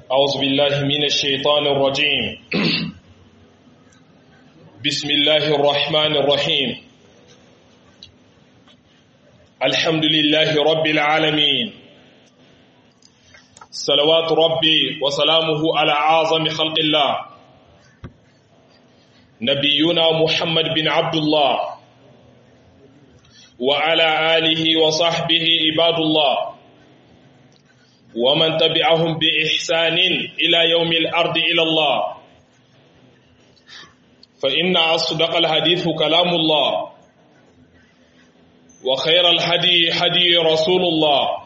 أعوذ بالله من الشيطان الرجيم بسم الله الرحمن الرحيم الحمد لله رب العالمين صلوات ربي وسلامه على أعظم خلق الله نبينا محمد بن عبد الله وعلى آله وصحبه عباد الله ومن تبعهم بإحسان إلى يوم الأرض إلى الله فإن أصدق الحديث كلام الله وخير الهدي هدي رسول الله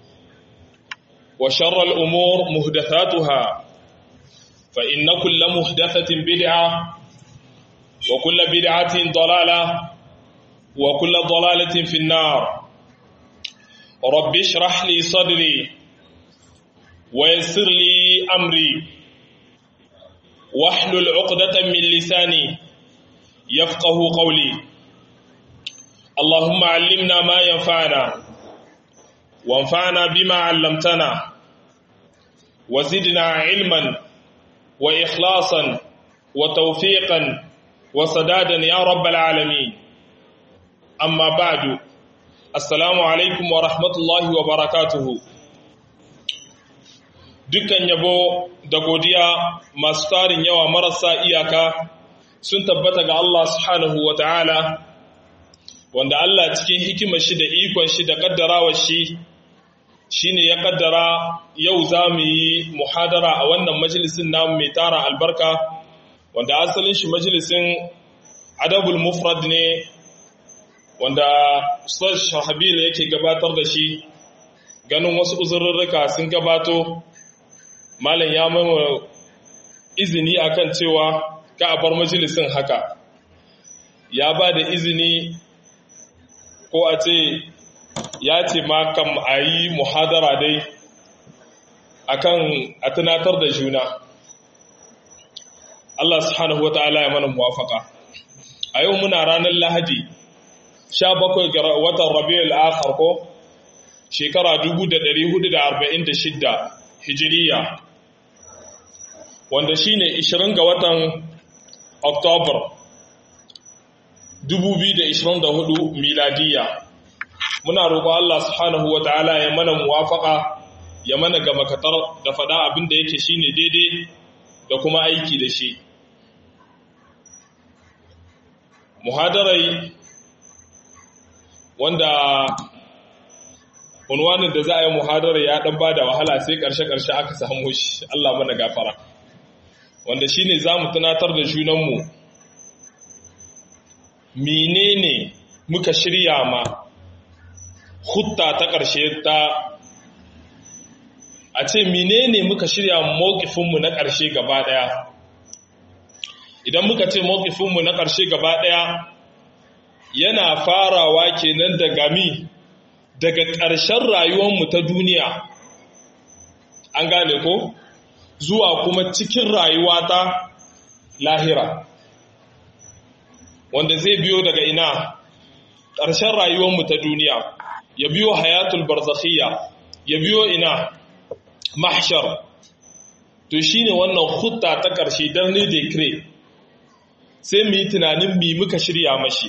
وشر الأمور مهدثاتها فإن كل مهدثة بدعة وكل بدعة ضلالة وكل ضلالة في النار رب اشرح لي صدري ويسر لي أمري واحلل عقدة من لساني يفقه قولي اللهم علمنا ما ينفعنا وانفعنا بما علمتنا وزدنا علما وإخلاصا وتوفيقا وسدادا يا رب العالمين أما بعد السلام عليكم ورحمة الله وبركاته dukkan yabo da godiya masu tarin yawa marasa iyaka sun tabbata ga Allah subhanahu wa ta'ala wanda Allah cikin hikimar shi da ikon shi da kaddarawar shi shine ya kaddara yau za mu yi muhadara a wannan majalisin namu mai tara albarka wanda asalin shi majalisin adabul mufrad ne wanda Ustaz Shahabil yake gabatar da shi ganin wasu uzurrurruka sun gabato malam ya mama izini akan cewa ka a bar majalisin haka ya ba da izini ko a ce ya ce ma kam a yi muhadara dai akan a tunatar da juna Allah subhanahu wata'ala ya mana muwafaka a yau muna ranar lahadi 17 ga watan rabiul akhir ko shekara 1446 hijiriya wanda shi ne 20 ga watan oktobar 2024 miladiya muna roƙo Allah subhanahu wa ta'ala ya mana muwafaka ya mana ga makatar da faɗa abin da yake shine daidai da kuma aiki da shi muhadarai wanda unwanin da za a yi muhadara ya ɗan ba da wahala sai ƙarshe-ƙarshe aka samu shi Allah mana gafara wanda shi ne za mu tunatar da junanmu menene muka shirya ma hutta ta ƙarshe ta a ce menene muka shirya mawkifinmu na ƙarshe gaba ɗaya idan muka ce mawkifinmu na ƙarshe gaba ɗaya yana farawa kenan da gami daga ƙarshen rayuwarmu ta duniya an gane ko zuwa kuma cikin rayuwa ta lahira wanda zai biyo daga ina ƙarshen rayuwarmu ta duniya ya biyo hayatul barzakhiyya ya biyo ina mahshar to shine wannan hutta ta ƙarshe don ne decree sai mu yi tunanin mi muka shirya mashi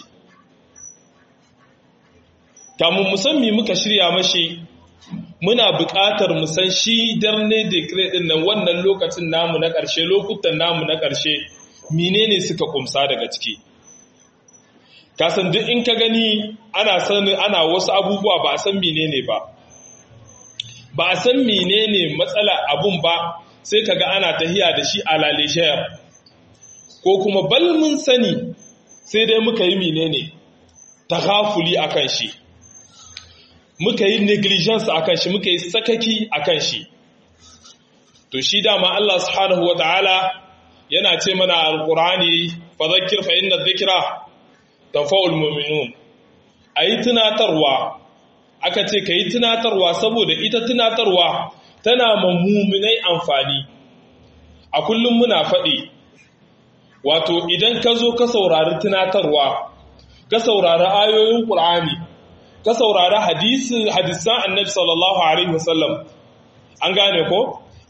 kamun musammi muka shirya mashi muna buƙatar mu san shi darne decree din nan wannan lokacin namu na ƙarshe lokutan namu na ƙarshe menene suka kumsa daga ciki kasan duk in ka gani ana san ana wasu abubuwa ba a san menene ba ba a san menene matsala abun ba sai kaga ana tahiya da shi a lalishayar ko kuma bal mun sani sai dai muka yi menene taghafuli akan shi muka yi negligence akan shi muka yi sakaki akan shi to shi dama Allah subhanahu wataala yana ce mana alqur'ani fadhakkir fa inna dhikra tanfa'ul mu'minun ayi tunatarwa aka ce kai tunatarwa saboda ita tunatarwa tana ma mu'minai amfani a kullum muna faɗi wato idan ka zo ka saurari tunatarwa ka saurari ayoyin qur'ani ka saurari hadisan annabi sallallahu alaihi wasallam an gane ko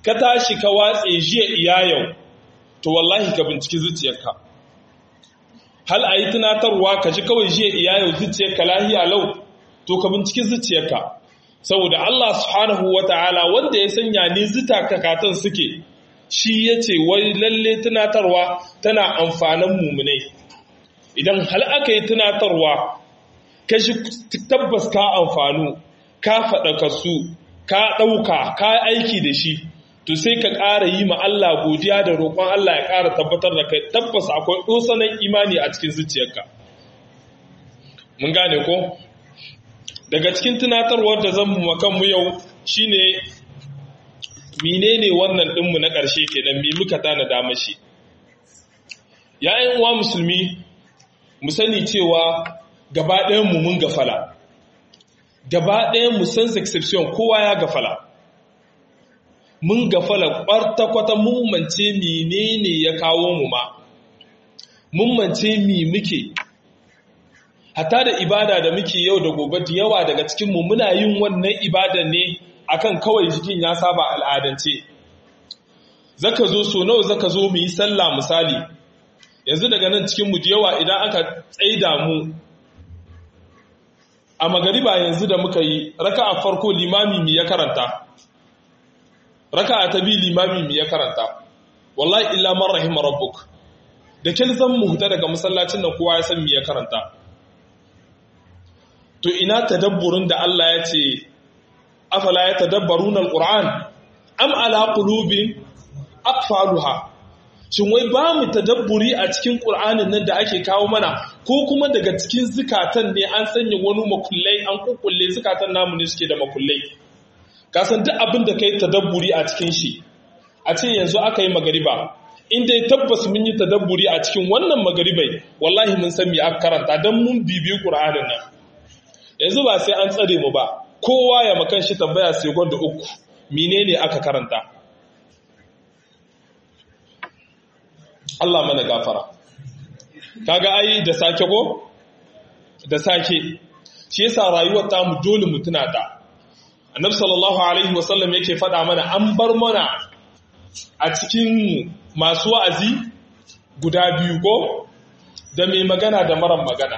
ka tashi ka watse jiya iya yau to wallahi ka binciki zuciyarka hal a yi tunatarwa ka ji kawai jiya iya yau zuciyarka lahiya lau to ka binciki zuciyarka saboda Allah subhanahu wa ta'ala wanda ya sanya ni zita kakatan suke shi ya ce wai lalle tunatarwa tana amfanin mummunai idan hal aka yi tunatarwa ka shi tabbas ka amfanu ka faɗaka su ka ɗauka ka aiki da shi to sai ka ƙara yi ma Allah godiya da roƙon Allah ya ƙara tabbatar da kai tabbas akwai ɗosanan imani a cikin zuciyarka mun gane ko daga cikin tunatarwar da zan mu kanmu yau shine menene wannan ɗinmu na ƙarshe kenan me muka tana da mashi ya'yan uwa musulmi mu sani cewa gaba ɗayan mu mun gafala gaba ɗayan mu sans exception kowa ya gafala mun gafala ƙwarta-kwata mun mance menene ya kawo mu ma mun mance mi muke hatta da ibada da muke yau da gobe da yawa daga cikinmu muna yin wannan ibada ne akan kawai jikin ya saba al'adance zaka zo so nawa zaka zo mu yi sallah misali yanzu daga nan cikinmu da yawa idan aka tsaida mu a magariba yanzu da muka yi raka'a farko limami mi ya karanta raka'a ta biyu limami mi ya karanta wallahi illa man rahima rabbuk da kin zan mu huta daga masallacin nan kowa ya san mi ya karanta to ina tadabburin da Allah ya ce afala ya tadabbaruna alquran am ala qulubin aqfaluha shin wai ba mu tadabburi a cikin qur'anin nan da ake kawo mana ko kuma daga cikin zukatan ne an sanya wani makullai an kukkulle zukatan namu ne suke da makullai ka san duk abin da kai tadabburi a cikin shi a ce yanzu aka yi magariba in dai tabbas mun yi tadabburi a cikin wannan magaribai wallahi mun san me aka karanta dan mun bibiyi qur'anin nan yanzu ba sai an tsare mu ba kowa ya makan shi tambaya sai gwanda uku menene aka karanta Allah mana gafara kaga ai da sake ko da sake shi yasa rayuwar ta mu dole mu tuna ta annabi sallallahu alaihi wasallam yake faɗa mana an bar mana a cikin masu wa'azi guda biyu ko da mai magana da maran magana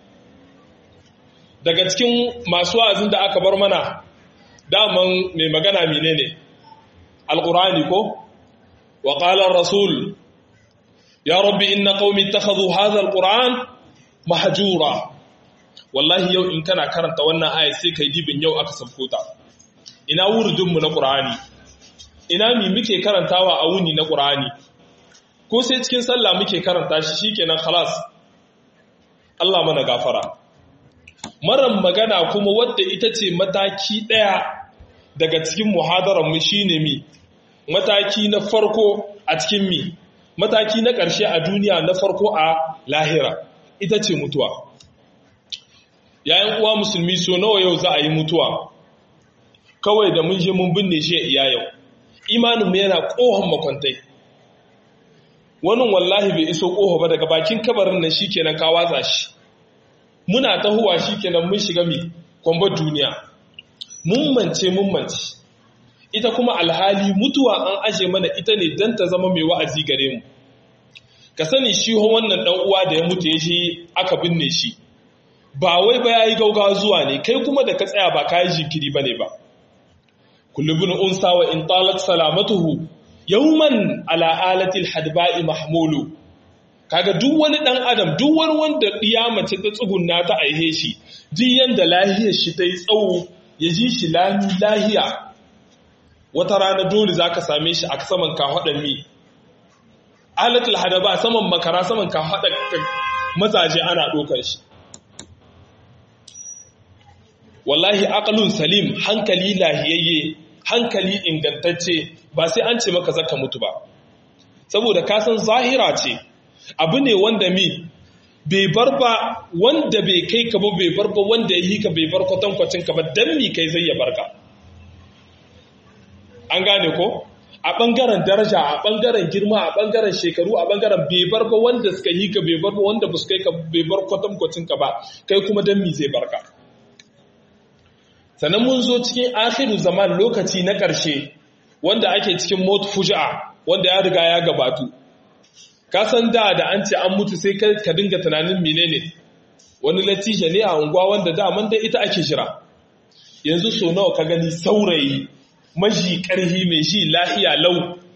daga cikin masu wa'azin da aka bar mana daman mai magana mine ne alƙurani ko wa ƙalar rasul ya rabbi inna qaumi ittakhadhu hadha alquran mahjura wallahi yau in kana karanta wannan aya sai kai dibin yau aka sabko ta ina wurdin mu na qur'ani ina mi muke karantawa a wuni na qur'ani ko sai cikin sallah muke karanta shi shikenan khalas Allah mana gafara maran magana kuma wadda ita ce mataki ɗaya daga cikin muhadaranmu shi ne mi mataki na farko a cikin mi mataki na ƙarshe a duniya na farko a lahira ita ce mutuwa yayin uwa musulmi so nawa yau za a yi mutuwa kawai da mun je mun binne shi iya yau imaninmu yana ƙohon makwantai wani wallahi bai iso ƙoho ba daga bakin kabarin nan shi kenan ka watsa shi muna tahowa shi kenan mun shiga mi kwambar duniya mun mance mun mance ita kuma alhali mutuwa an aje mana ita ne don ta zama mai wa'azi gare mu ka sani shi wannan dan uwa da ya mutu ya shi aka binne shi ba wai ba yayi gaugawa zuwa ne kai kuma da ka tsaya ba kai jinkiri bane ba kullu bin unsa wa in talat salamatuhu yawman ala alati alhadba'i mahmulu kaga duk wani dan adam duk wani wanda diya mace ta tsugunna ta aihe shi duk yanda lahiyar shi ta yi tsawo ya ji shi lahiya wata rana dole zaka same shi a saman kafadan mi alatul hadaba saman makara saman kafadan mazaje ana dokar shi wallahi aqlun salim hankali lahiyayye hankali ingantacce ba sai an ce maka zaka mutu ba saboda ka san zahira ce abu ne wanda mi bai bar ba wanda bai kai ka ba bai bar ba wanda ya yi ka bai bar kwatankwacin ka ba dan mi kai zai ya barka an gane ko a ɓangaren daraja a ɓangaren girma a ɓangaren shekaru a ɓangaren bai bar ba wanda suka yi ka bai bar ba wanda ba su kai ka bai bar kwatankwacin ka ba kai kuma dan mi zai barka sannan mun zo cikin akhiru zaman lokaci na ƙarshe wanda ake cikin mot fuja'a wanda ya riga ya gabatu ka san da da an ce an mutu sai ka dinga tunanin menene wani latija ne a unguwa wanda daman da ita ake jira yanzu so nawa ka gani saurayi maji karhi mai ji lahiya lau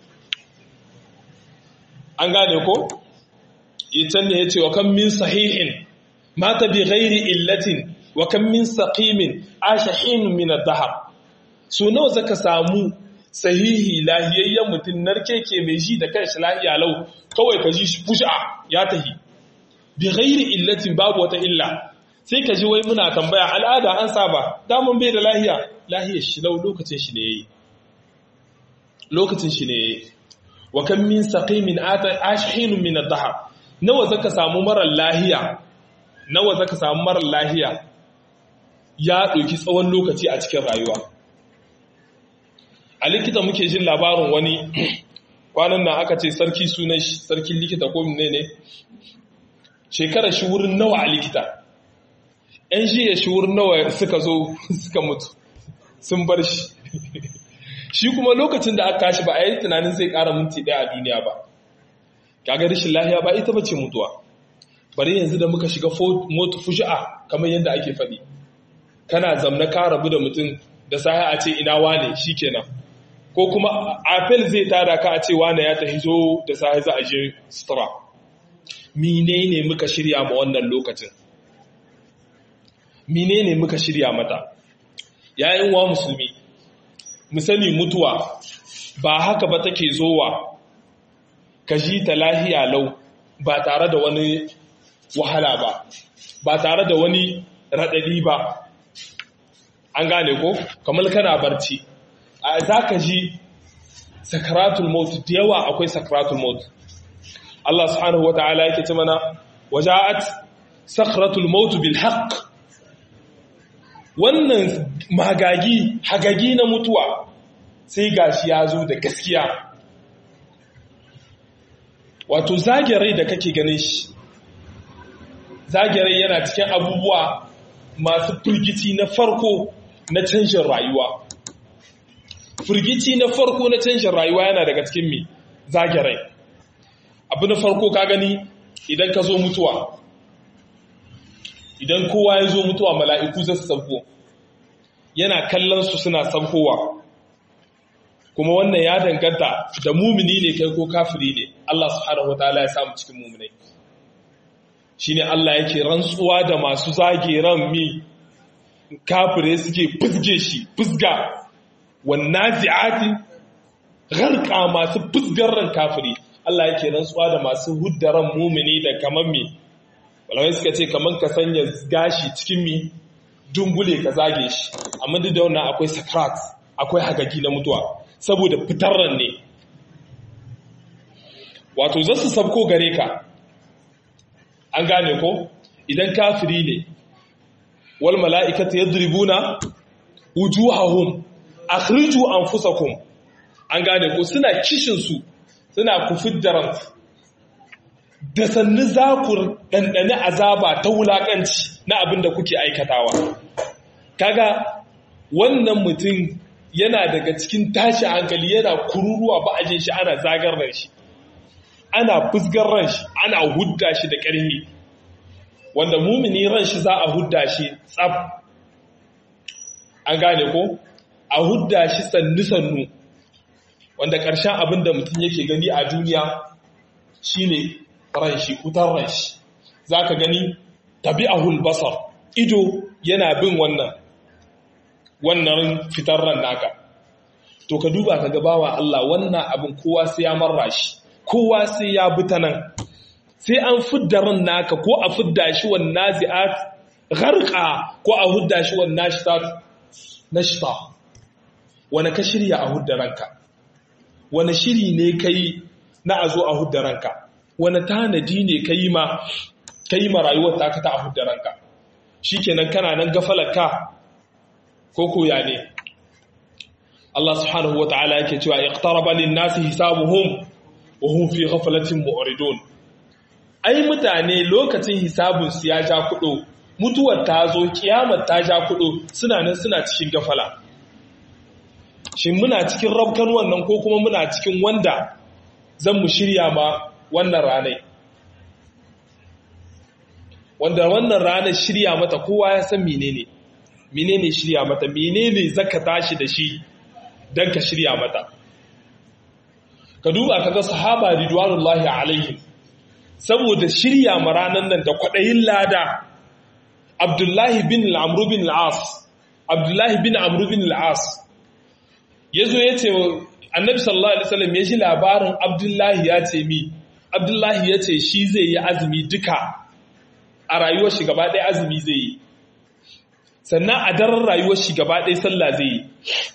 an gane ko itan ne yace wa kan min sahihin mata bi ghairi illatin wa kan min saqimin ashahin min ad-dahr so nawa zaka samu sahihi lahiyayyen mutum narkeke mai ji da kanshi lahiya lau kawai ka ji shi fusha ya tahi bi ghairi illatin babu wata illa sai ka ji wai muna tambaya al'ada an saba damun bai da lahiya lahiyar shi lau lokacin shi ne yayi lokacin shi ne yayi wa kan min saqimin ashin min ad-dahr nawa zaka samu marar lahiya nawa zaka samu marar lahiya ya ɗauki tsawon lokaci a cikin rayuwa a likita muke jin labarin wani kwanan nan aka ce sarki sunan shi sarkin likita ko ne ne shekarar shi wurin nawa a likita ‘yan shi ya shi wurin nawa suka zo suka mutu sun bar shi shi kuma lokacin da aka kashi ba a yi tunanin zai ƙara minti ɗaya a duniya ba kaga rashin lahiya ba ita bace mutuwa bari yanzu da muka shiga motu fushi'a kamar yadda ake faɗi kana zamna ka rabu da mutum da sahi a ce ina wane kenan ko kuma apel zai tada ka a ce wane ya tafi zo da sahi za a je sutura menene muka shirya ma wannan lokacin menene muka shirya mata yayin wa musulmi mu sani mutuwa ba haka ba take zowa ka ji ta lahiya lau ba tare da wani wahala ba ba tare da wani raɗaɗi ba an gane ko kamar kana barci a za ka ji sakaratul maut da yawa akwai sakaratul maut Allah subhanahu wata'ala yake ce mana waja'at sakaratul maut bil haqq wannan magagi hagagi na mutuwa sai gashi ya zo da gaskiya wato zagirai da kake ganin shi zagirai yana cikin abubuwa masu firgici na farko na canjin rayuwa firgici na farko na canjin rayuwa yana daga cikin mi zagirai abu na farko ka gani idan ka zo mutuwa idan kowa ya zo mutuwa mala'iku za su sauko yana kallon su suna saukowa kuma wannan ya danganta da mumini ne kai ko kafiri ne Allah subhanahu wataala ya samu cikin muminai shine Allah yake rantsuwa da masu zage ran mi kafire suke fusge shi fusga wannazi'ati gharqa masu fusgar ran kafiri Allah yake rantsuwa da masu huddaran mumini da kaman mi walawai suka ce kaman ka sanya gashi cikin mi dungule ka zage shi amma duk da wannan akwai sakrat akwai hagagi na mutuwa saboda fitar ran ne wato za su sabko gare ka an gane ko idan kafiri ne wal mala'ikata yadribuna wujuhahum akhriju anfusakum an gane ko suna kishin su suna kufiddaran da sannu za ku dandane azaba ta wulakanci na abin da kuke aikatawa kaga wannan mutum yana daga cikin tashi hankali yana kururuwa ba a jin shi ana zagar ran shi ana fusgar ran shi ana hudda shi da ƙarfi wanda mumini ran shi za a hudda shi tsab an gane ko a hudda shi sannu-sannu wanda ƙarshen abin da mutum yake gani a duniya shine ran shi hutar ran shi za ka gani tabi'ahul basar ido yana bin wannan wannan fitar ran naka to ka duba ka gabawa Allah wannan abin kowa sai ya marra shi kowa sai ya bi ta nan sai an fidda ran naka ko a fidda shi wan nazi'at gharqa ko a hudda shi wan nashitat nashta wani ka shirya a hudda ranka wani shiri ne kai na a zo a hudda ranka wani tanadi ne kai ma kai ma rayuwar taka ta a hudda ranka shikenan kana nan gafalarka ko koya ne Allah subhanahu wa ta'ala yake cewa iqtaraba lin-nasi hisabuhum wa hum fi ghaflatin mu'ridun ai mutane lokacin hisabun su ya ja kudo mutuwar ta zo kiyamar ta ja kudo suna nan suna cikin gafala shi muna cikin rabkan wannan ko kuma muna cikin wanda zan mu shirya ma wannan ranai wanda wannan ranar shirya mata kowa ya san menene menene shirya mata menene zaka tashi da shi dan ka shirya mata ka duba kaga sahaba ridwanullahi alaihim saboda shirya ma ranar nan da kwadayin lada Abdullahi bin Amr bin al-As Abdullahi bin Amr bin al-As yazo yace Annabi sallallahu alaihi wasallam ya ji labarin Abdullahi ya ce mi Abdullahi ya ce shi zai yi azumi duka a rayuwar shi gaba ɗaya azumi zai yi sannan a daren rayuwar shi gaba ɗaya sallah zai yi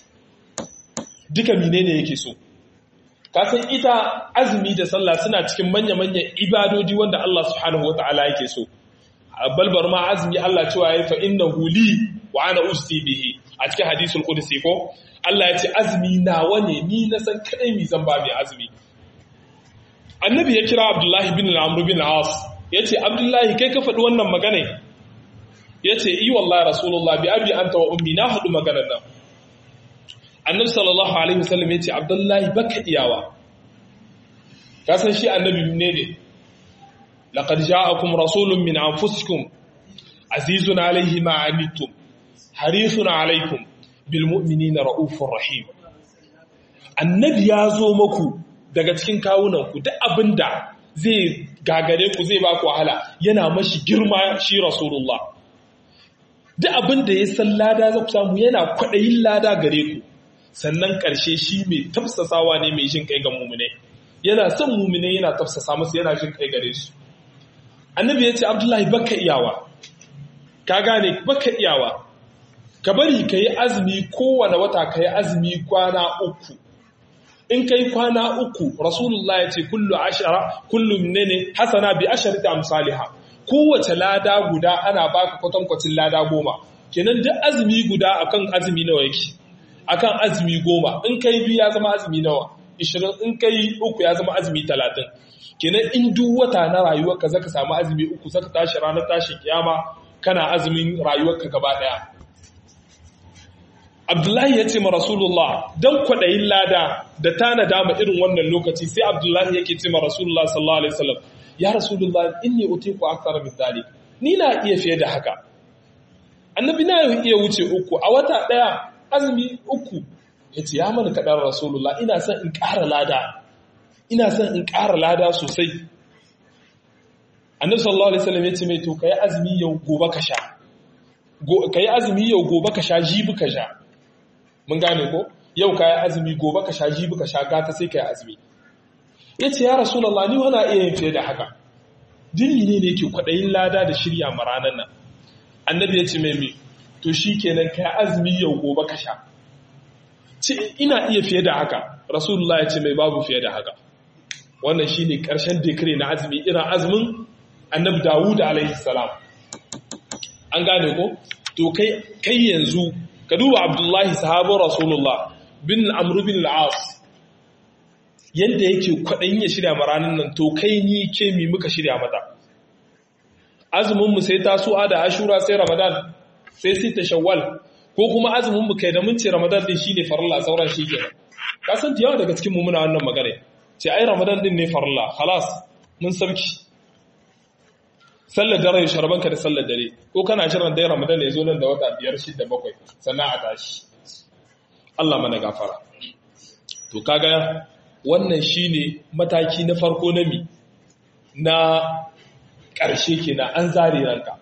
duka menene yake so kasan ita azumi da sallah suna cikin manya-manyan ibadodi wanda Allah subhanahu wata'ala yake so balbar ma azumi Allah cewa ya fa innahu li wa ana usti bihi a cikin hadisul qudsi ko Allah ya ce azumi nawa ne ni na san kadai mi zan ba mai azumi annabi ya kira Abdullahi bin Amr bin As ya ce abdullahi kai ka faɗi wannan magana ya ce yi wallahi rasulullah bi abi anta wa ummi na haɗu maganar nan annabi sallallahu alaihi wasallam ya ce abdullahi baka iyawa ka san shi annabi ne ne laqad ja'akum rasulun min anfusikum azizun alaihi ma anittum harisun alaikum bil mu'minina raufur rahim annabi ya zo maku daga cikin kawunanku duk abinda zai gagare ku zai ba ku wahala yana mashi girma shi rasulullah duk abin da ya san lada za ku samu yana kwaɗayin lada gare ku sannan ƙarshe shi mai tafsasawa ne mai jin kai ga mumune yana son mumune yana tafsasa musu yana jin kai gare su annabi ya ce abdullahi baka iyawa ka gane baka iyawa ka bari ka yi azumi kowane wata ka yi azumi kwana uku in kai kwana uku rasulullah ya ce kullu ashara kullu ne hasana bi asharati amsalha kowace lada guda ana baka kwatankwacin lada goma kenan duk azumi guda akan azumi nawa yake akan azumi goma in kai biyu ya zama azumi nawa 20 in kai uku ya zama azumi 30 kenan in duk wata na rayuwarka zaka samu azumi uku zaka tashi ranar tashin kiyama kana azumin rayuwarka gaba daya Abdullahi ya ce ma Rasulullah don kwaɗayin lada da tana dama irin wannan lokaci sai Abdullahi yake ce ma Rasulullah sallallahu Alaihi wasallam ya Rasulullah inni utiku akthar min dhalik ni na iya fiye da haka annabi na iya wuce uku a wata daya azumi uku yace ya mana kadan Rasulullah ina son in ƙara lada ina son in ƙara lada sosai annabi sallallahu alaihi wasallam yace mai to kai azumi yau gobe ka sha kai azumi yau gobe ka sha jibi ka sha mun gane ko yau kayi azumi gobe ka sha jibi ka sha gata sai kai azumi yace ya rasulullah ni wana iya yin fiye da haka dini ne ne yake kwadayin lada da shirya ma ranan nan annabi yace mai me to shikenan kai azumi yau gobe ka sha ce ina iya fiye da haka rasulullah yace mai babu fiye da haka wannan shine karshen decree na azumi irin azumin annabi Dawud alaihi salam an gane ko to kai kai yanzu ka duba abdullahi sahabin rasulullah bin amru bin al'as yadda yake kwaɗayin ya shirya maranin nan to kai ni ke mi muka shirya mata azuminmu sai tasu'a da ashura sai ramadan sai sita shawwal ko kuma azuminmu kai da mun ce ramadan din shine farilla sauran shi ke ka san yawa daga cikin mu muna wannan magana ce ai ramadan din ne farilla khalas mun sauki sallar dare sharbanka da sallar dare ko kana shirin dai ramadan ya zo nan da wata biyar shida bakwai sannan a tashi Allah mana gafara to kaga wannan shine mataki na farko na mi na ƙarshe kenan an zare ranka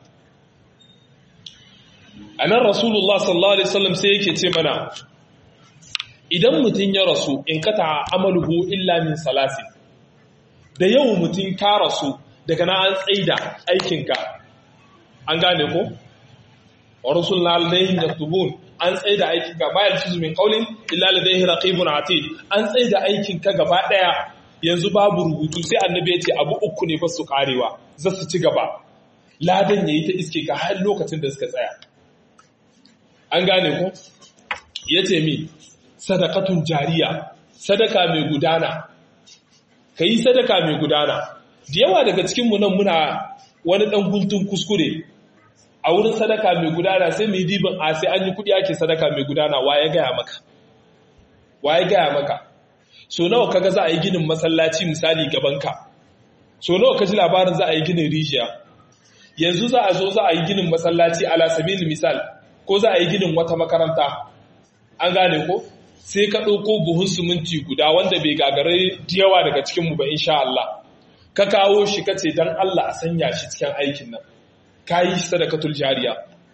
anan rasulullah sallallahu alaihi wasallam sai yake ce mana idan mutum ya rasu in kata amaluhu illa min salasin da yau mutum ka rasu daga na an tsaida aikinka an gane ko wa rusulna alayhim yaktubun an tsaida aikinka bayan fizu min qawlin illa ladayhi raqibun atid an tsaida aikinka gaba daya yanzu babu rubutu sai annabi ya ce abu uku ne ba su karewa za su ci gaba ladan yayi ta iske ka har lokacin da suka tsaya an gane ko yace mi sadaqatun jariya sadaka mai gudana kai sadaka mai gudana da yawa daga cikinmu nan muna wani ɗan guntun kuskure a wurin sadaka mai gudana sai mai dibin a sai an yi kuɗi ake sadaka mai gudana wa ya gaya maka waye gaya maka so nawa kaga za a yi ginin masallaci misali gabanka so nawa ka ji labarin za a yi ginin rijiya yanzu za a zo za a yi ginin masallaci ala sabili misal ko za a yi ginin wata makaranta an gane ko sai ka ɗauko buhun siminti guda wanda bai gagare yawa daga cikinmu ba insha Allah ka kawo shi ka ce don Allah a sanya shi cikin aikin nan ka yi sadakatul jariya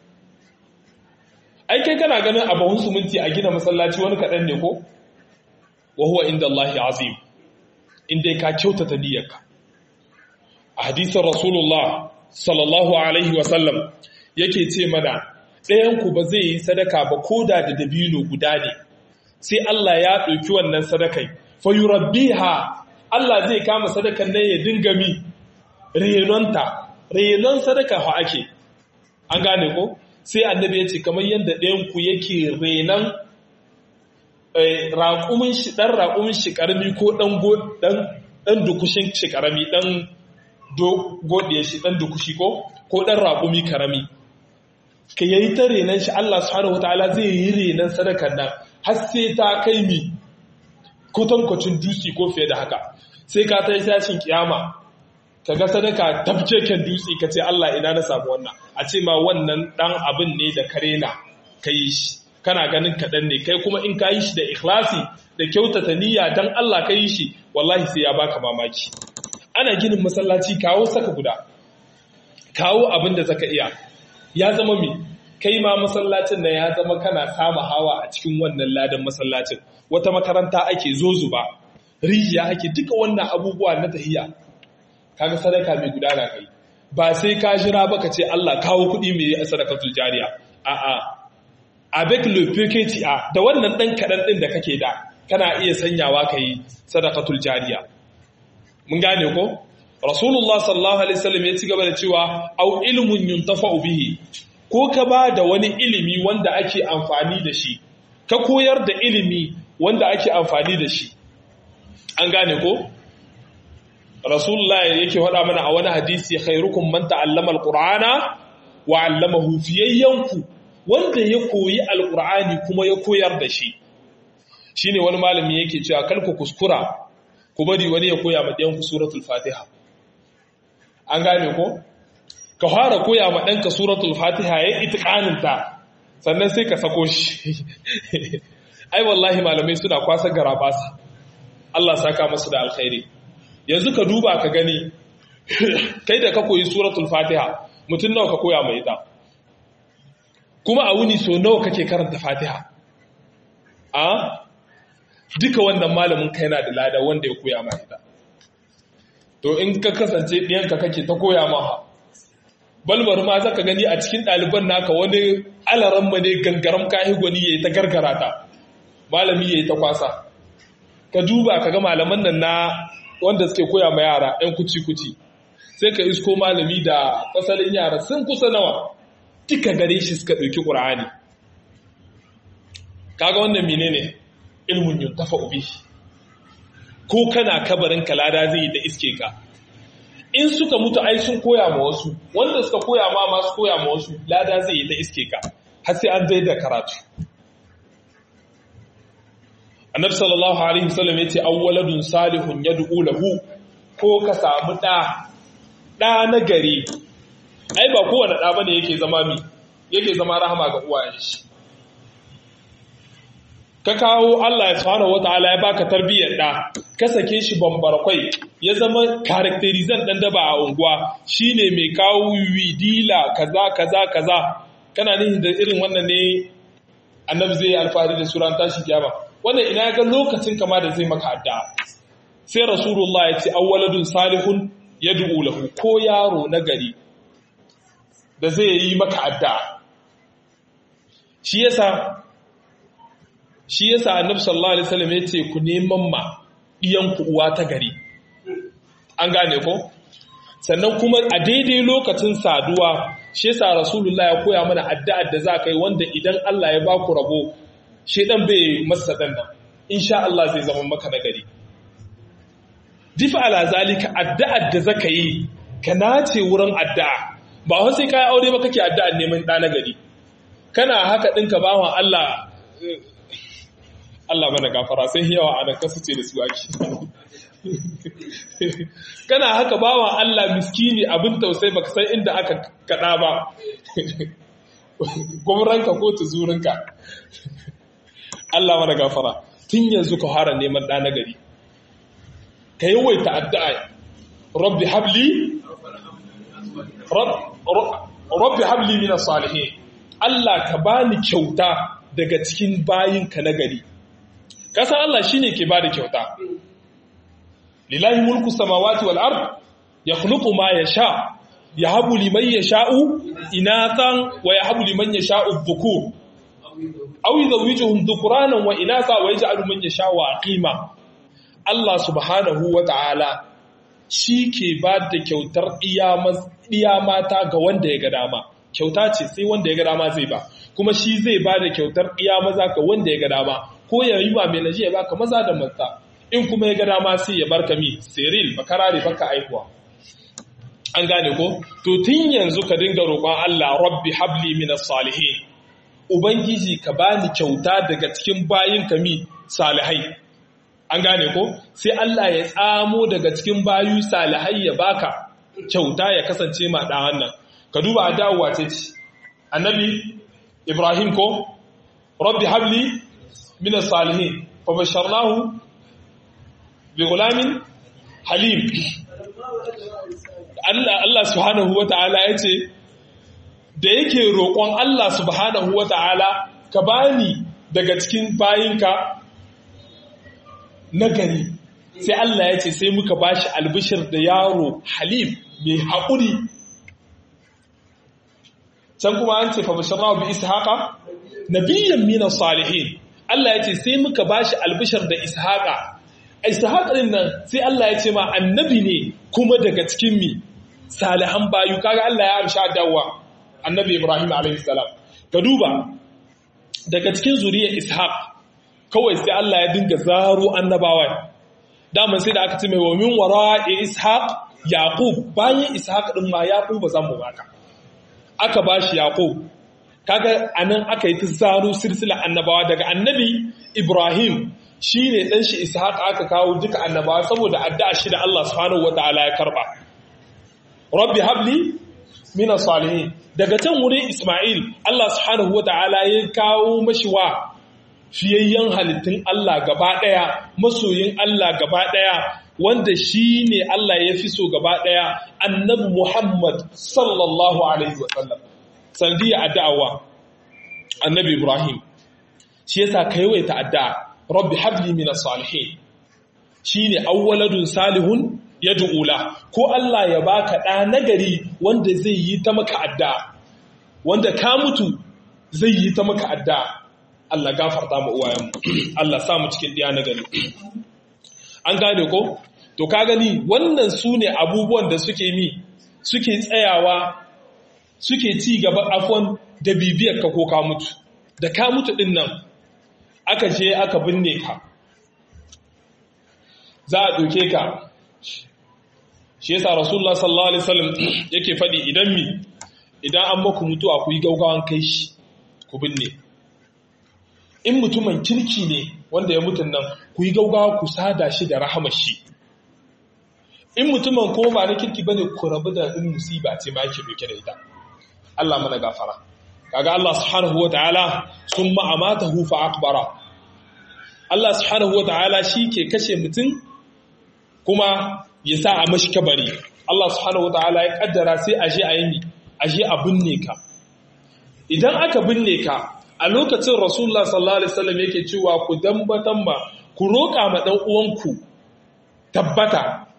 ai kai kana ganin a buhun siminti a gina masallaci wani kaɗan ne ko wa huwa inda Allah azim inda ka kyautata niyyarka a hadisin rasulullah sallallahu alaihi wasallam yake ce mana ɗayanku ba zai yi sadaka ba ko da da dabino guda ne sai Allah ya ɗauki wannan sadakai fayurabbiha Allah zai kama sadakan nan ya dinga mi renonta renon sadaka ha ake an gane ko sai annabi ya ce kamar yadda ɗayanku yake renon raƙumin shi ɗan raƙumin shi ƙarami ko ɗan dukushin shi ƙarami ɗan godiya shi ɗan dukushi ko ko ɗan raƙumi ƙarami ka yayi ta renon shi Allah subhanahu wataala zai yi renon sadakar nan har sai ta kai mi kwatankwacin dutse ko fiye da haka sai ka ta yi tashin kiyama ka ga sadaka tabkeken dutse ka ce Allah ina na samu wannan a ce ma wannan ɗan abin ne da kare na ka yi shi kana ganin kaɗan ne kai kuma in ka yi shi da ikhlasi da kyautata niyya don Allah ka yi shi wallahi sai ya baka mamaki ana ginin masallaci kawo saka guda kawo abin da zaka iya ya zama mi kai ma masallacin nan ya zama kana sama hawa a cikin wannan ladan masallacin wata makaranta ake zozu ba rijiya ake duka wannan abubuwa na tahiya kaga sadaka mai gudana kai ba sai ka jira ba ka ce Allah kawo kuɗi mai sadakatul jariya a'a avec le PKTA da wannan dan kadan din da kake da kana iya sanyawa kai sadakatul jariya mun gane ko rasulullah sallallahu alaihi wasallam ya ci gaba da cewa au ilmun yuntafa'u bihi ko ka ba da wani ilimi wanda ake amfani da shi ka koyar da ilimi wanda ake amfani da shi an gane ko rasulullah yake faɗa mana a wani hadisi khairukum man ta'allama alqur'ana wa 'allamahu fiyayyanku wanda ya koyi alqur'ani kuma ya koyar da shi shine wani malami yake cewa kar ku kuskura ku bari wani ya koya ma ɗayanku suratul fatiha an gane ko ka fara koya ma ɗanka suratul fatiha ya yi ta sannan sai ka sako shi ai wallahi malamai suna kwasa garabasa Allah saka masu da alkhairi yanzu ka duba ka gani kai da ka koyi suratul fatiha mutum nawa ka koya mai ita kuma a wuni so nawa kake karanta fatiha a duka wannan malamin kai na da lada wanda ya koya ma ita to in ka kasance ɗiyanka kake ta koya maha balbar ma zaka gani a cikin ɗaliban naka wani alaran ma ne gangaram kahi gwani ya yi ta gargara ta malami ya yi ta kwasa ka duba ka ga malaman nan na wanda suke koya ma yara ‘yan kuci-kuci sai ka isko malami da fasalin yara sun kusa nawa duka gare shi suka ɗauki ƙura'ani kaga wannan mine ne ilmin yun tafa ubi ko kana kabarin kalada zai yi da iske ka in suka mutu ai sun koya ma wasu wanda suka koya ma masu koya ma wasu lada zai yi ta iske ka har sai an zai da karatu annabi sallallahu alaihi wasallam yace awwaladun salihun yad'u lahu ko ka samu da da na gari ai ba kowane da bane yake zama mi yake zama rahama ga uwayen shi ka kawo Allah ya subhanahu wataala ya baka tarbiyyar da ka sake shi bambarkwai ya zama characterizan dan daba a unguwa shine mai kawo widila kaza kaza kaza kana nihin da irin wannan ne annabi zai alfahari da suran tashi kiyama wannan ina ga lokacin kama da zai maka addu'a sai rasulullah ya ce awwaladun salihun yad'u lahu ko yaro na gari da zai yi maka addu'a shi yasa shi yasa annabi sallallahu alaihi wasallam yace ku neman ma iyan ku uwa ta gari an gane ko sannan kuma a daidai lokacin saduwa shi yasa rasulullah ya koya mana addu'ar da za ka yi wanda idan Allah ya baku rabo shedan bai masa dan nan insha Allah zai zama maka nagari difa ala zalika addu'ar da zaka yi ka nace wurin addu'a ba wai sai kai aure ba kake addu'ar neman da nagari kana haka dinka bawan Allah Allah mana gafara sai yawa a nan kasu ce da su ake kana haka bawan Allah miskini abin tausayi baka san inda aka kada ba gwamranka ko tuzurinka Allah mana gafara tun yanzu ka fara neman ɗa nagari ka yawaita addu'a rabbi habli rabbi habli min salihin Allah ka bani kyauta daga cikin bayinka nagari kasan Allah shine ke bada kyauta lillahi mulku samawati wal ard yakhluqu ma yasha yahabu liman yasha'u inathan wa yahabu liman yasha'u dhukur aw yuzawwijuhum dhukranan wa inatha wa yaj'alu man yasha'u aqima Allah subhanahu wa ta'ala shi ke ba da kyautar iya mata ga wanda ya ga dama kyauta ce sai wanda ya ga dama zai ba kuma shi zai ba da kyautar iya maza ga wanda ya ga dama ko ya yi ma mai naji ya baka maza da mata in kuma ya ga dama sai ya barka mi seril bakarare baka aihuwa an gane ko to tun yanzu ka dinga roƙon Allah rabbi habli minas salihin ubangiji ka bani kyauta daga cikin bayin mi salihai an gane ko sai Allah ya tsamo daga cikin bayu salihai ya baka kyauta ya kasance ma da wannan ka duba adawa ce ce annabi Ibrahim ko rabbi habli min salihin fa basharnahu bi gulamin halim Allah Allah subhanahu wataala yace da yake roƙon Allah subhanahu wataala ka bani daga cikin bayinka nagari sai Allah ya ce sai muka bashi albishir da yaro halim mai haƙuri can kuma an ce fa basharahu bi ishaqa nabiyyan min salihin Allah ya ce sai muka bashi albishir da ishaqa ishaqa din nan sai Allah ya ce ma annabi ne kuma daga cikin mi salihan bayu kaga Allah ya amsha dawa annabi Ibrahim alaihi salam ka duba daga cikin zuriyar ishaq kawai sai Allah ya dinga zaro annabawa daman sai da aka ce mai wa min wara ishaq yaqub bayan ishaq din ma yaqub ba zan mu baka aka bashi yaqub kaga anan aka yi ta zaro silsila annabawa daga annabi ibrahim shine dan shi ishaq aka kawo duka annabawa saboda addu'a shi da Allah subhanahu wataala ya karba rabbi habli min salihin daga can wurin isma'il Allah subhanahu wataala ya kawo mashi wa fiyayyen halittun Allah gaba ɗaya, masoyin Allah gaba ɗaya, wanda shi ne Allah ya fi so gaba ɗaya, annabi Muhammad sallallahu Alaihi wasallam. Sandiya addu'awa, annabi Ibrahim, shi yasa ka yawaita addu'a, Rabbi habli mina salihin, shi ne awwaladun salihun ya du'ula, ko Allah ya baka ɗa nagari wanda zai yi ta maka addu'a, wanda ka mutu zai yi ta maka addu'a. Allah gafarta mu uwayenmu Allah sa mu cikin diya na gari an gane ko to ka gani wannan su ne abubuwan da suke mi suke tsayawa suke ci gaba afon da bibiyar ka ko ka mutu da ka mutu din nan aka je aka binne ka za a ɗauke ka shi yasa rasulullah sallallahu alaihi wasallam yake faɗi idan mi idan an maku mutuwa ku yi gaugawan kai shi ku binne in mutumin kirki ne wanda ya mutun nan ku yi gaugawa ku sada shi da rahamar shi in mutumin ko ba na kirki bane ku rabu da in musiba ce ma yake doke da ita Allah mana gafara kaga Allah subhanahu wataala summa amatahu fa akbara Allah subhanahu wataala ke kashe mutum kuma ya sa a mashi kabari Allah subhanahu wataala ya kaddara sai aje a yi aje a binne ka idan aka binne ka a lokacin rasulullah sallallahu alaihi wasallam yake cewa ku dambatan ma ku roƙa ma dan uwanku tabbata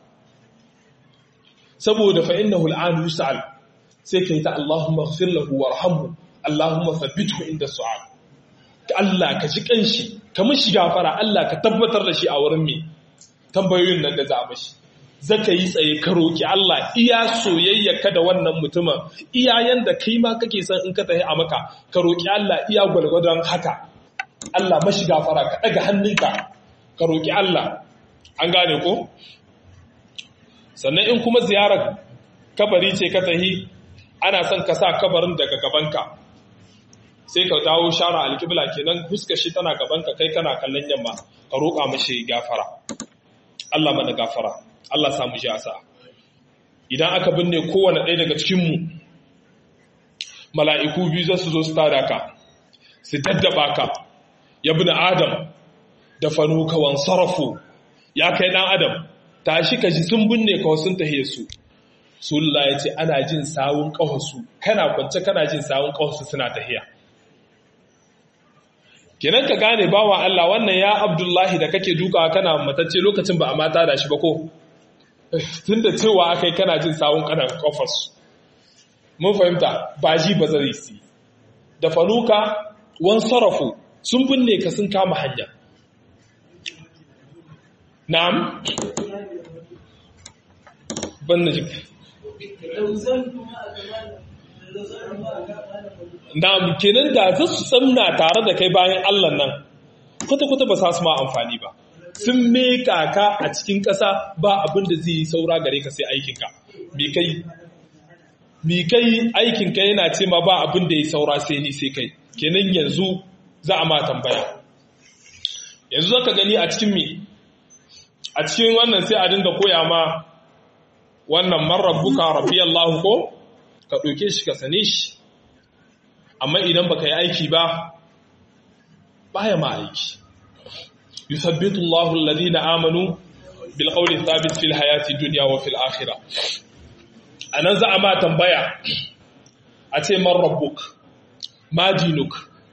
saboda fa innahu al'an yus'al sai kai ta Allahumma ighfir lahu warhamhu Allahumma thabbithu inda su'al Allah ka ji kanshi ka mishi gafara Allah ka tabbatar da shi a wurin me tambayoyin nan da za a mishi zaka yi tsaye ka roki Allah iya soyayyarka da wannan mutumin iya yanda kai ma kake son in ka tafi a maka ka roki Allah iya gwalgwadon haka Allah mashi gafara ka daga hannunka ka roki Allah an gane ko sannan in kuma ziyarar kabari ce ka tahi ana son ka sa kabarin daga gabanka sai ka dawo shara alƙibla kenan fuskar shi tana gaban ka kai kana kallon yamma ka roƙa mashi gafara Allah mana gafara Allah samu shi asa idan aka binne kowane ɗaya daga cikin mu mala'iku biyu za su zo su tada ka su daddaba ka ya bi adam da fanuka wan sarafu ya kai ɗan adam tashi ka ji sun binne ka sun tahe su sulla ya ce ana jin sawun ƙahosu kana kwance kana jin sawun ƙahosu suna tahiya kenan ka gane bawa Allah wannan ya abdullahi da kake dukawa kana matacce lokacin ba a mata da shi ba ko tun da cewa aka yi kana jin sawun kanan ƙafarsu mun fahimta ba ji ba zai si da faluka wan sarrafu sun binne ka sun kama hanya na'am ban na jika na'am kenan da za su tsamna tare da kai bayan Allah nan kwata-kwata ba sa su ma amfani ba sun meka ka a cikin ƙasa ba abin da zai yi saura gare ka sai aikinka mi kai mi kai aikinka yana ce ma ba abin da ya saura sai ni sai kai kenan yanzu za a ma tambaya yanzu zaka gani a cikin mi a cikin wannan sai a dinga koya ma wannan marabbuka rabbi Allah ko ka ɗauke shi ka sane shi amma idan baka yi aiki ba baya ma aiki yusabbitu Allahu alladhina amanu bil qawli thabit fil hayati dunya wa fil akhirah anan za a ma tambaya a ce man rabbuk ma dinuk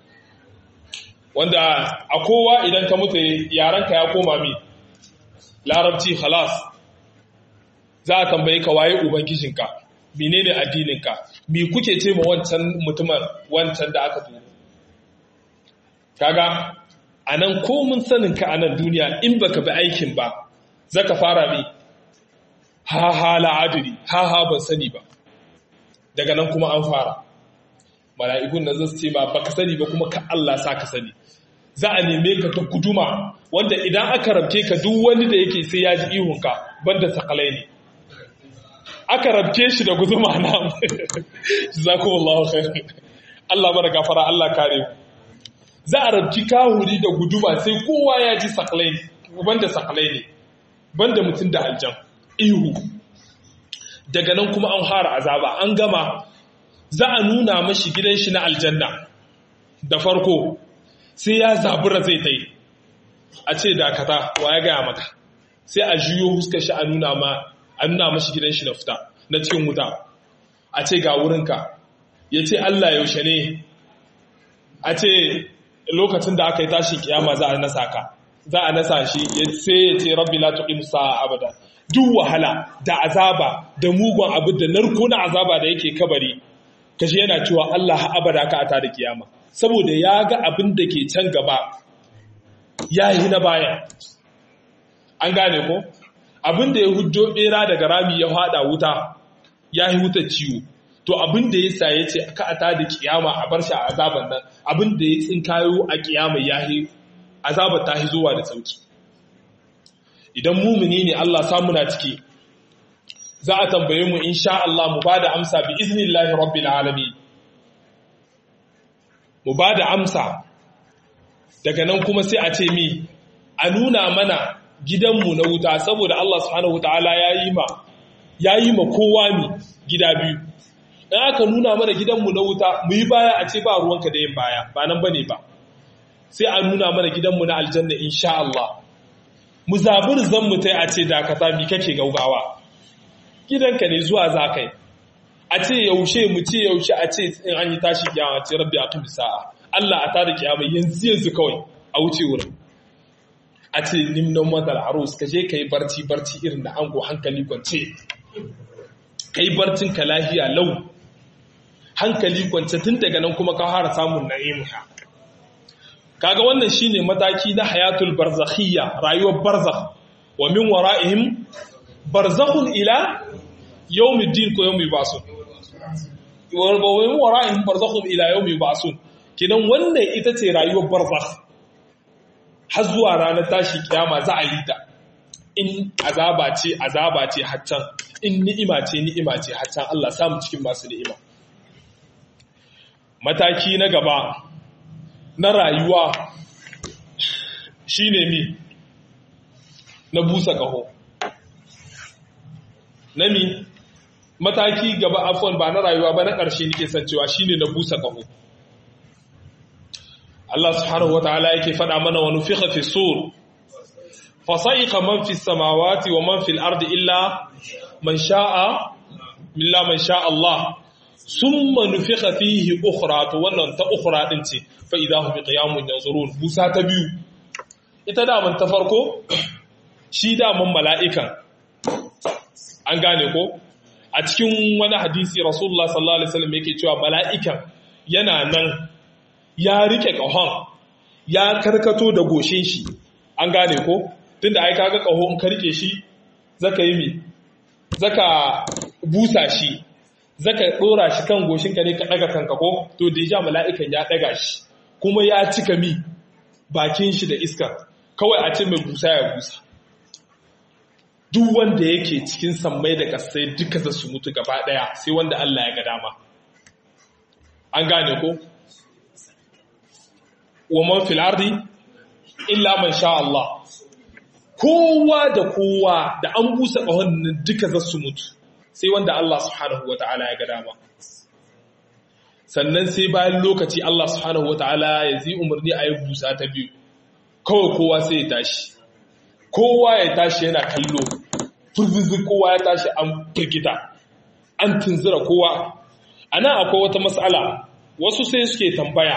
wanda a kowa idan ka mutu yaranka ya koma mi larabci khalas za a tambaye ka waye ubangijinka menene addininka me kuke ce ma wancan mutumin wancan da aka turo kaga anan ko mun sanin ka anan duniya in baka bi aikin ba zaka fara mi ha ha la adri ha ha ban sani ba daga nan kuma an fara mala'ikun nan zasu ce ba baka sani ba kuma ka Allah sa ka sani za a neme ka ta guduma wanda idan aka rabke ka duk wani da yake sai ya ji ihunka banda sakalai ne aka rabke shi da guduma na jazakumullahu khair Allah mana gafara Allah kare ku za a rabki kahuri da guduma sai kowa ya ji sakalai ne banda sakalai ne banda mutum da aljan ihu daga nan kuma an fara azaba an gama za a nuna mashi gidan shi na aljanna da farko sai ya zabura zai tai a ce dakata wa ya gaya maka sai a juyo huskar shi a nuna ma a nuna mashi gidan shi na fita na cikin wuta a ce ga wurinka ya ce Allah yaushe ne a ce lokacin da aka yi tashin kiyama za a nasa ka za a nasa shi ya sai ya ce rabbi la tuqim sa'a abada duk wahala da azaba da mugun abu da narko na azaba da yake kabari kashi yana cewa Allah ha abada ka ata da kiyama saboda ya ga abin da ke can gaba ya yi na baya an gane ko abin da ya hujjo bera daga rami ya hada wuta ya yi wuta ciwo to abin da ya sa ya ce ka ata da kiyama a bar shi a azaban nan abin da ya tsinkayo a kiyama ya yi azabar ta zuwa da sauki idan mumini ne Allah samu na ciki za a tambaye mu insha Allah mu ba da amsa bi iznillahi rabbil alamin mu ba da amsa daga nan kuma sai a ce mi a nuna mana gidanmu na wuta saboda Allah subhanahu wataala ya yi ma ya yi ma kowa mi gida biyu in aka nuna mana gidanmu na wuta mu yi baya a ce ba ruwanka da yin baya ba nan bane ba sai a nuna mana gidanmu na aljanna insha Allah mu zabur zan mu tai a ce dakata mi kake gaugawa gidanka ne zuwa zakai a ce yaushe mu ce yaushe a ce in an yi tashi kiyama ce rabbi aqim sa'a Allah a tada kiyama yanzu yanzu kawai a wuce wurin a ce nimnon madal arus ka je kai barci barci irin da ango hankali kwance kai barcin ka lafiya lau hankali kwance tun daga nan kuma ka fara samun na'imha kaga wannan shine mataki na hayatul barzakhiyya rayuwar barzakh wa min wara'ihim barzakhun ila yawmiddin ko yawmi basun wa min wara'ihim barzakhun ila yawmi basun kidan wannan ita ce rayuwar barzakh har zuwa ranar tashi kiyama za a yi ta in azaba ce azaba ce haccan in ni'ima ce ni'ima ce haccan Allah samu cikin masu ni'ima mataki na gaba na rayuwa shine mi na busa kaho na mi mataki gaba afon ba na rayuwa ba na ƙarshe nake san cewa shine na busa kaho Allah subhanahu wataala yake faɗa mana wa nufikha fi sur fa sa'iqa man fi samawati wa man fil ardi illa man sha'a illa man sha'a Allah summa nufikha fihi ukhra to wannan ta ukhra din ce fa idahu bi qiyamun yanzurun busa ta biyu ita da man ta farko shi da man mala'ikan an gane ko a cikin wani hadisi rasulullah sallallahu alaihi wasallam yake cewa mala'ikan yana nan ya rike kahon ya karkato da goshin shi an gane ko tunda ai kaga kaho in ka rike shi zaka yi mi zaka busa shi zaka dora shi kan goshin ka ne ka daga kanka ko to deja mala'ikan ya daga shi kuma ya cika mi bakin shi da iska kawai a ce mai busa ya busa duk wanda yake cikin sammai da kasai duka za su mutu gaba daya sai wanda Allah ya ga dama an gane ko wa man fil ardi illa man sha Allah kowa da kowa da an busa kahon nan duka za su mutu sai wanda Allah subhanahu wataala ya ga dama sannan sai bayan lokaci Allah subhanahu wataala ya zi umarni a yi busa ta biyu kawai kowa sai ya tashi kowa ya tashi yana kallo furzizi kowa ya tashi an firgita an tunzura kowa a nan akwai wata matsala wasu sai suke tambaya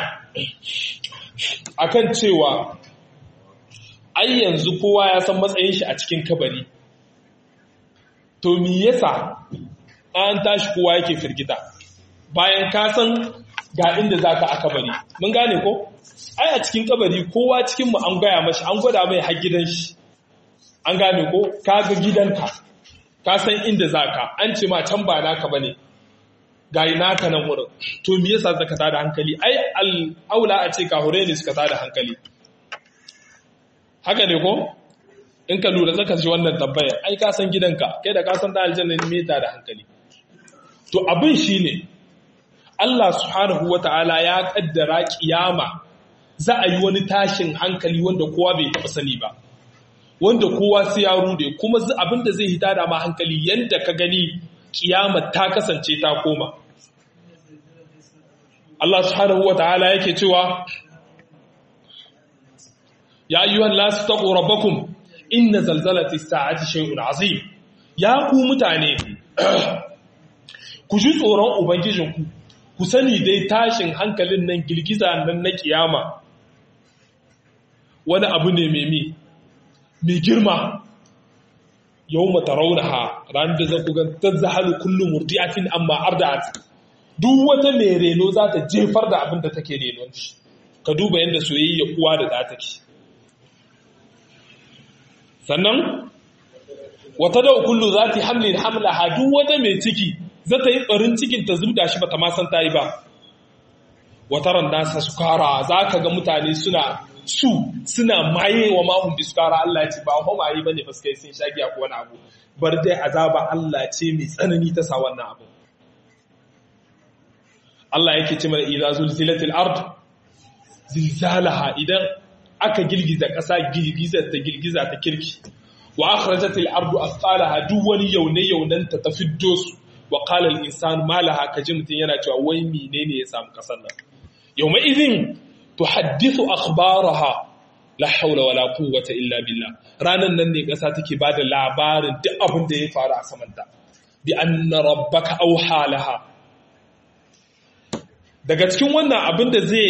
akan cewa ai yanzu kowa ya san matsayin shi a cikin kabari to me yasa an tashi kowa yake firgita bayan ka san ga inda zaka a kabari mun gane ko ai a cikin kabari kowa cikin mu an gaya mashi an gwada mai har gidan shi an gane ko ka ga gidanka ka san inda zaka an ce ma can ba naka bane ga naka nan wurin to me yasa zaka tada hankali ai al-aula a ce ka hore ne suka tada hankali haka ne ko in ka lura zaka ji wannan tabbaya ai ka san gidanka kai da ka san da aljanna ne me tada hankali to abin shine Allah subhanahu wata'ala ya kaddara kiyama za a yi wani tashin hankali wanda kowa bai taɓa sani ba wanda kowa sai ya rude kuma abinda zai hita da ma hankali yanda ka gani kiyama ta kasance ta koma Allah subhanahu wata'ala yake cewa ya ayyuhan nasu taqu rabbakum inna zalzalati sa'ati shay'un azim ya ku mutane ku ji tsoron ubangijinku ku sani dai tashin hankalin nan girgiza nan na kiyama wani abu ne mai mi mai girma yau mata raunaha ranar da zaku gan ta zahalu kullum murdiatin amma arda'at duk wata mai reno za ta jefar da abin da take renon shi ka duba yadda soyayya uwa da ɗa take sannan wata da kullu za ta hamlin hamlaha duk wata mai ciki za ta yi ɓarin cikin ta zubda shi ba ta masan ta yi ba wataran nasa sukara za ka ga mutane suna su suna maye wa mahun biskara Allah ce ba hau maye ba ne ba suka yi sun shagi a wani abu bar dai azaba Allah ce mai tsanani ta sa wannan abu Allah yake ce mana idza zulzilatil ard zilzalaha idan aka girgiza ƙasa girgiza ta girgiza ta kirki wa akhrajatil ardu athqalaha duk wani yaune yaunan ta tafiddo su wa qala al insan ma laha kaji mutun yana cewa wai menene ya samu kasar nan yawma idhin tuhaddithu akhbaraha la hawla wala quwwata illa billah ranan nan ne kasa take bada labarin duk abin da ya faru a samanta bi anna rabbaka awha laha daga cikin wannan abin da zai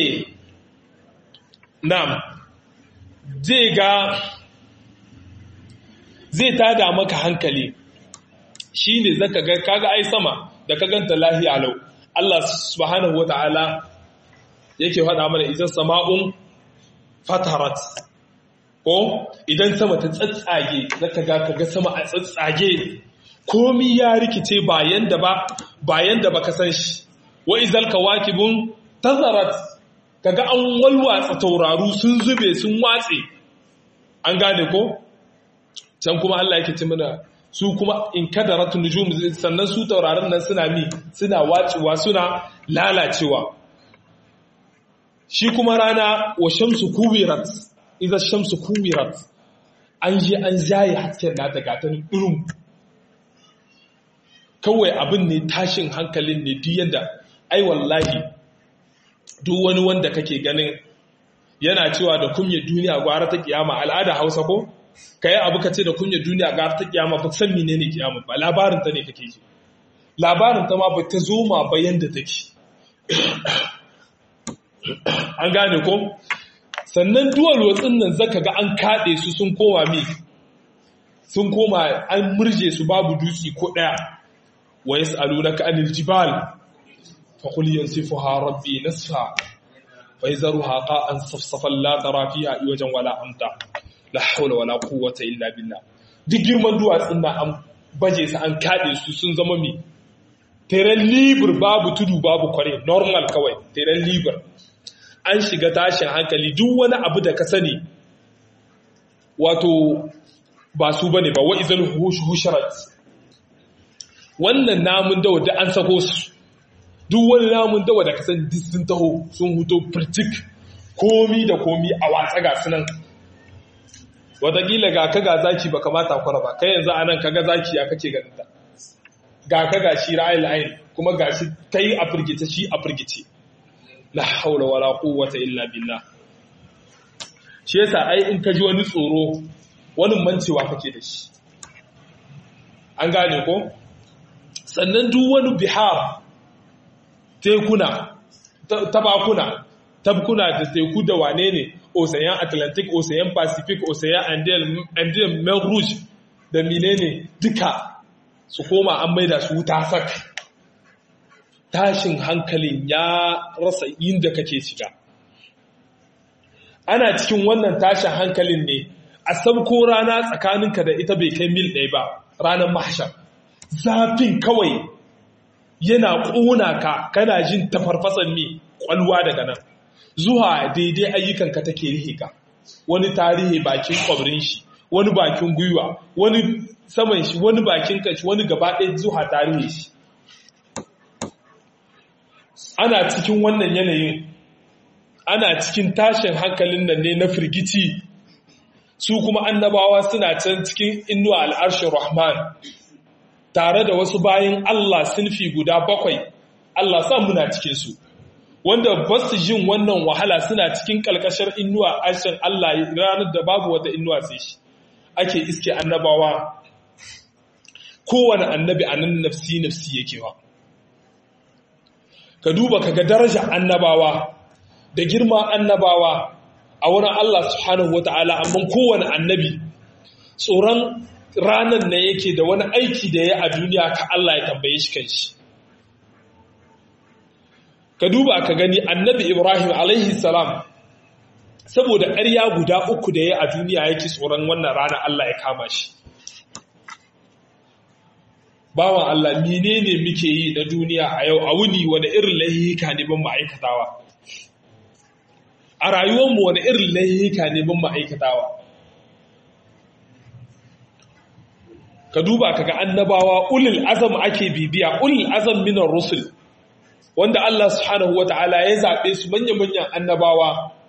nam zai ga zai tada maka hankali shi ne zaka ga kaga ai sama da ka ganta lahiya lau Allah subhanahu wata'ala yake faɗa mana idan sama'un fatarat ko idan sama ta tsatsage zaka ga kaga sama a tsatsage komi ya rikice bayan da ba bayan da baka san shi wa izal kawakibun tazarat kaga an walwatsa tauraru sun zube sun watse an gane ko can kuma Allah yake ce mana su kuma in kadaratu nujum sannan su tauraron nan suna mi suna wacewa suna lalacewa shi kuma rana wa shamsu kuwirat idan shamsu kuwirat an je an jaye hasken nata gatan ɗurum kawai abin ne tashin hankalin ne duk yadda ai wallahi duk wani wanda kake ganin yana cewa da kunyar duniya gwara ta kiyama al'ada hausa ko ka yi abu ka ce da kunyar duniya gwara ta kiyama ba san mene ne kiyama ba labarin ta ne kake ji labarin ta ma ba ta zo ma bayan da take an gane ko sannan duwal watsin nan zaka ga an kaɗe su sun koma mi sun koma an murje su babu dutse ko ɗaya wa yas'alunaka anil jibal fa qul yansifuha rabbi nasfa fa yazruha qa'an safsafan la tara fiha iwajan wala amta la hawla wala quwwata illa billah duk girman duwatsun nan an baje su an kaɗe su sun zama mi teren libur babu tudu babu kware normal kawai teren libur an shiga tashin hankali duk wani abu da ka sani wato ba su bane ba wa'izal husharat wannan namun dawa da an sako su duk wani namun dawa da ka sani duk sun taho sun huto firtik komi da komi a watsa ga sunan watakila ga ka ga zaki ba kamata kwara ba kai yanzu anan kaga zaki ya kake ganin ta ga ka ga shi ra'ayin ayin kuma ga shi kai a firgice shi a firgice la haula wala quwwata illa billah shi yasa ai in ka ji wani tsoro wani mancewa kake da shi an gane ko sannan duk wani bihar tekuna tabakuna tabkuna da teku da wane ne ocean atlantic ocean pacific ocean andean main rouge da menene duka su koma an maida su wuta sak tashin hankalin ya rasa inda kake shiga ana cikin wannan tashin hankalin ne a sabko rana tsakaninka da ita bai kai mil ɗaya ba ranar mahashar zafin kawai yana ƙona ka kana jin tafarfasan mi ƙwalwa daga nan zuwa daidai ayyukanka take rihe ka wani tarihi bakin kwabrin shi wani bakin gwiwa wani saman shi wani bakin kashi wani gaba ɗaya zuwa tarihi shi ana cikin wannan yanayin ana cikin tashin hankalin nan ne na firgici su kuma annabawa suna can cikin inuwa al'arshin rahman tare da wasu bayan Allah sinfi guda bakwai Allah sa muna cikinsu wanda ba su jin wannan wahala suna cikin ƙalƙashar inuwa arshin Allah ranar da babu wata inuwa sai shi ake iske annabawa kowane annabi a nan nafsi nafsi yake ba ka duba ka ga daraja annabawa da girma annabawa a wurin Allah subhanahu wa ta'ala amma kowane annabi tsoron ranar na yake da wani aiki da ya a duniya ka Allah ya tambaye shi kan shi ka duba ka gani annabi Ibrahim alaihi salam saboda ƙarya guda uku da ya a duniya yake tsoron wannan ranar Allah ya kama shi bawan Allah menene muke yi na duniya a yau a wuni wani irin laihika ne ban ma'aikatawa a rayuwarmu wani irin laihika ne ban ma'aikatawa ka duba kaga annabawa ulul azam ake bibiya ulul azam minar rusul wanda Allah subhanahu wata'ala ya zaɓe su manya-manyan annabawa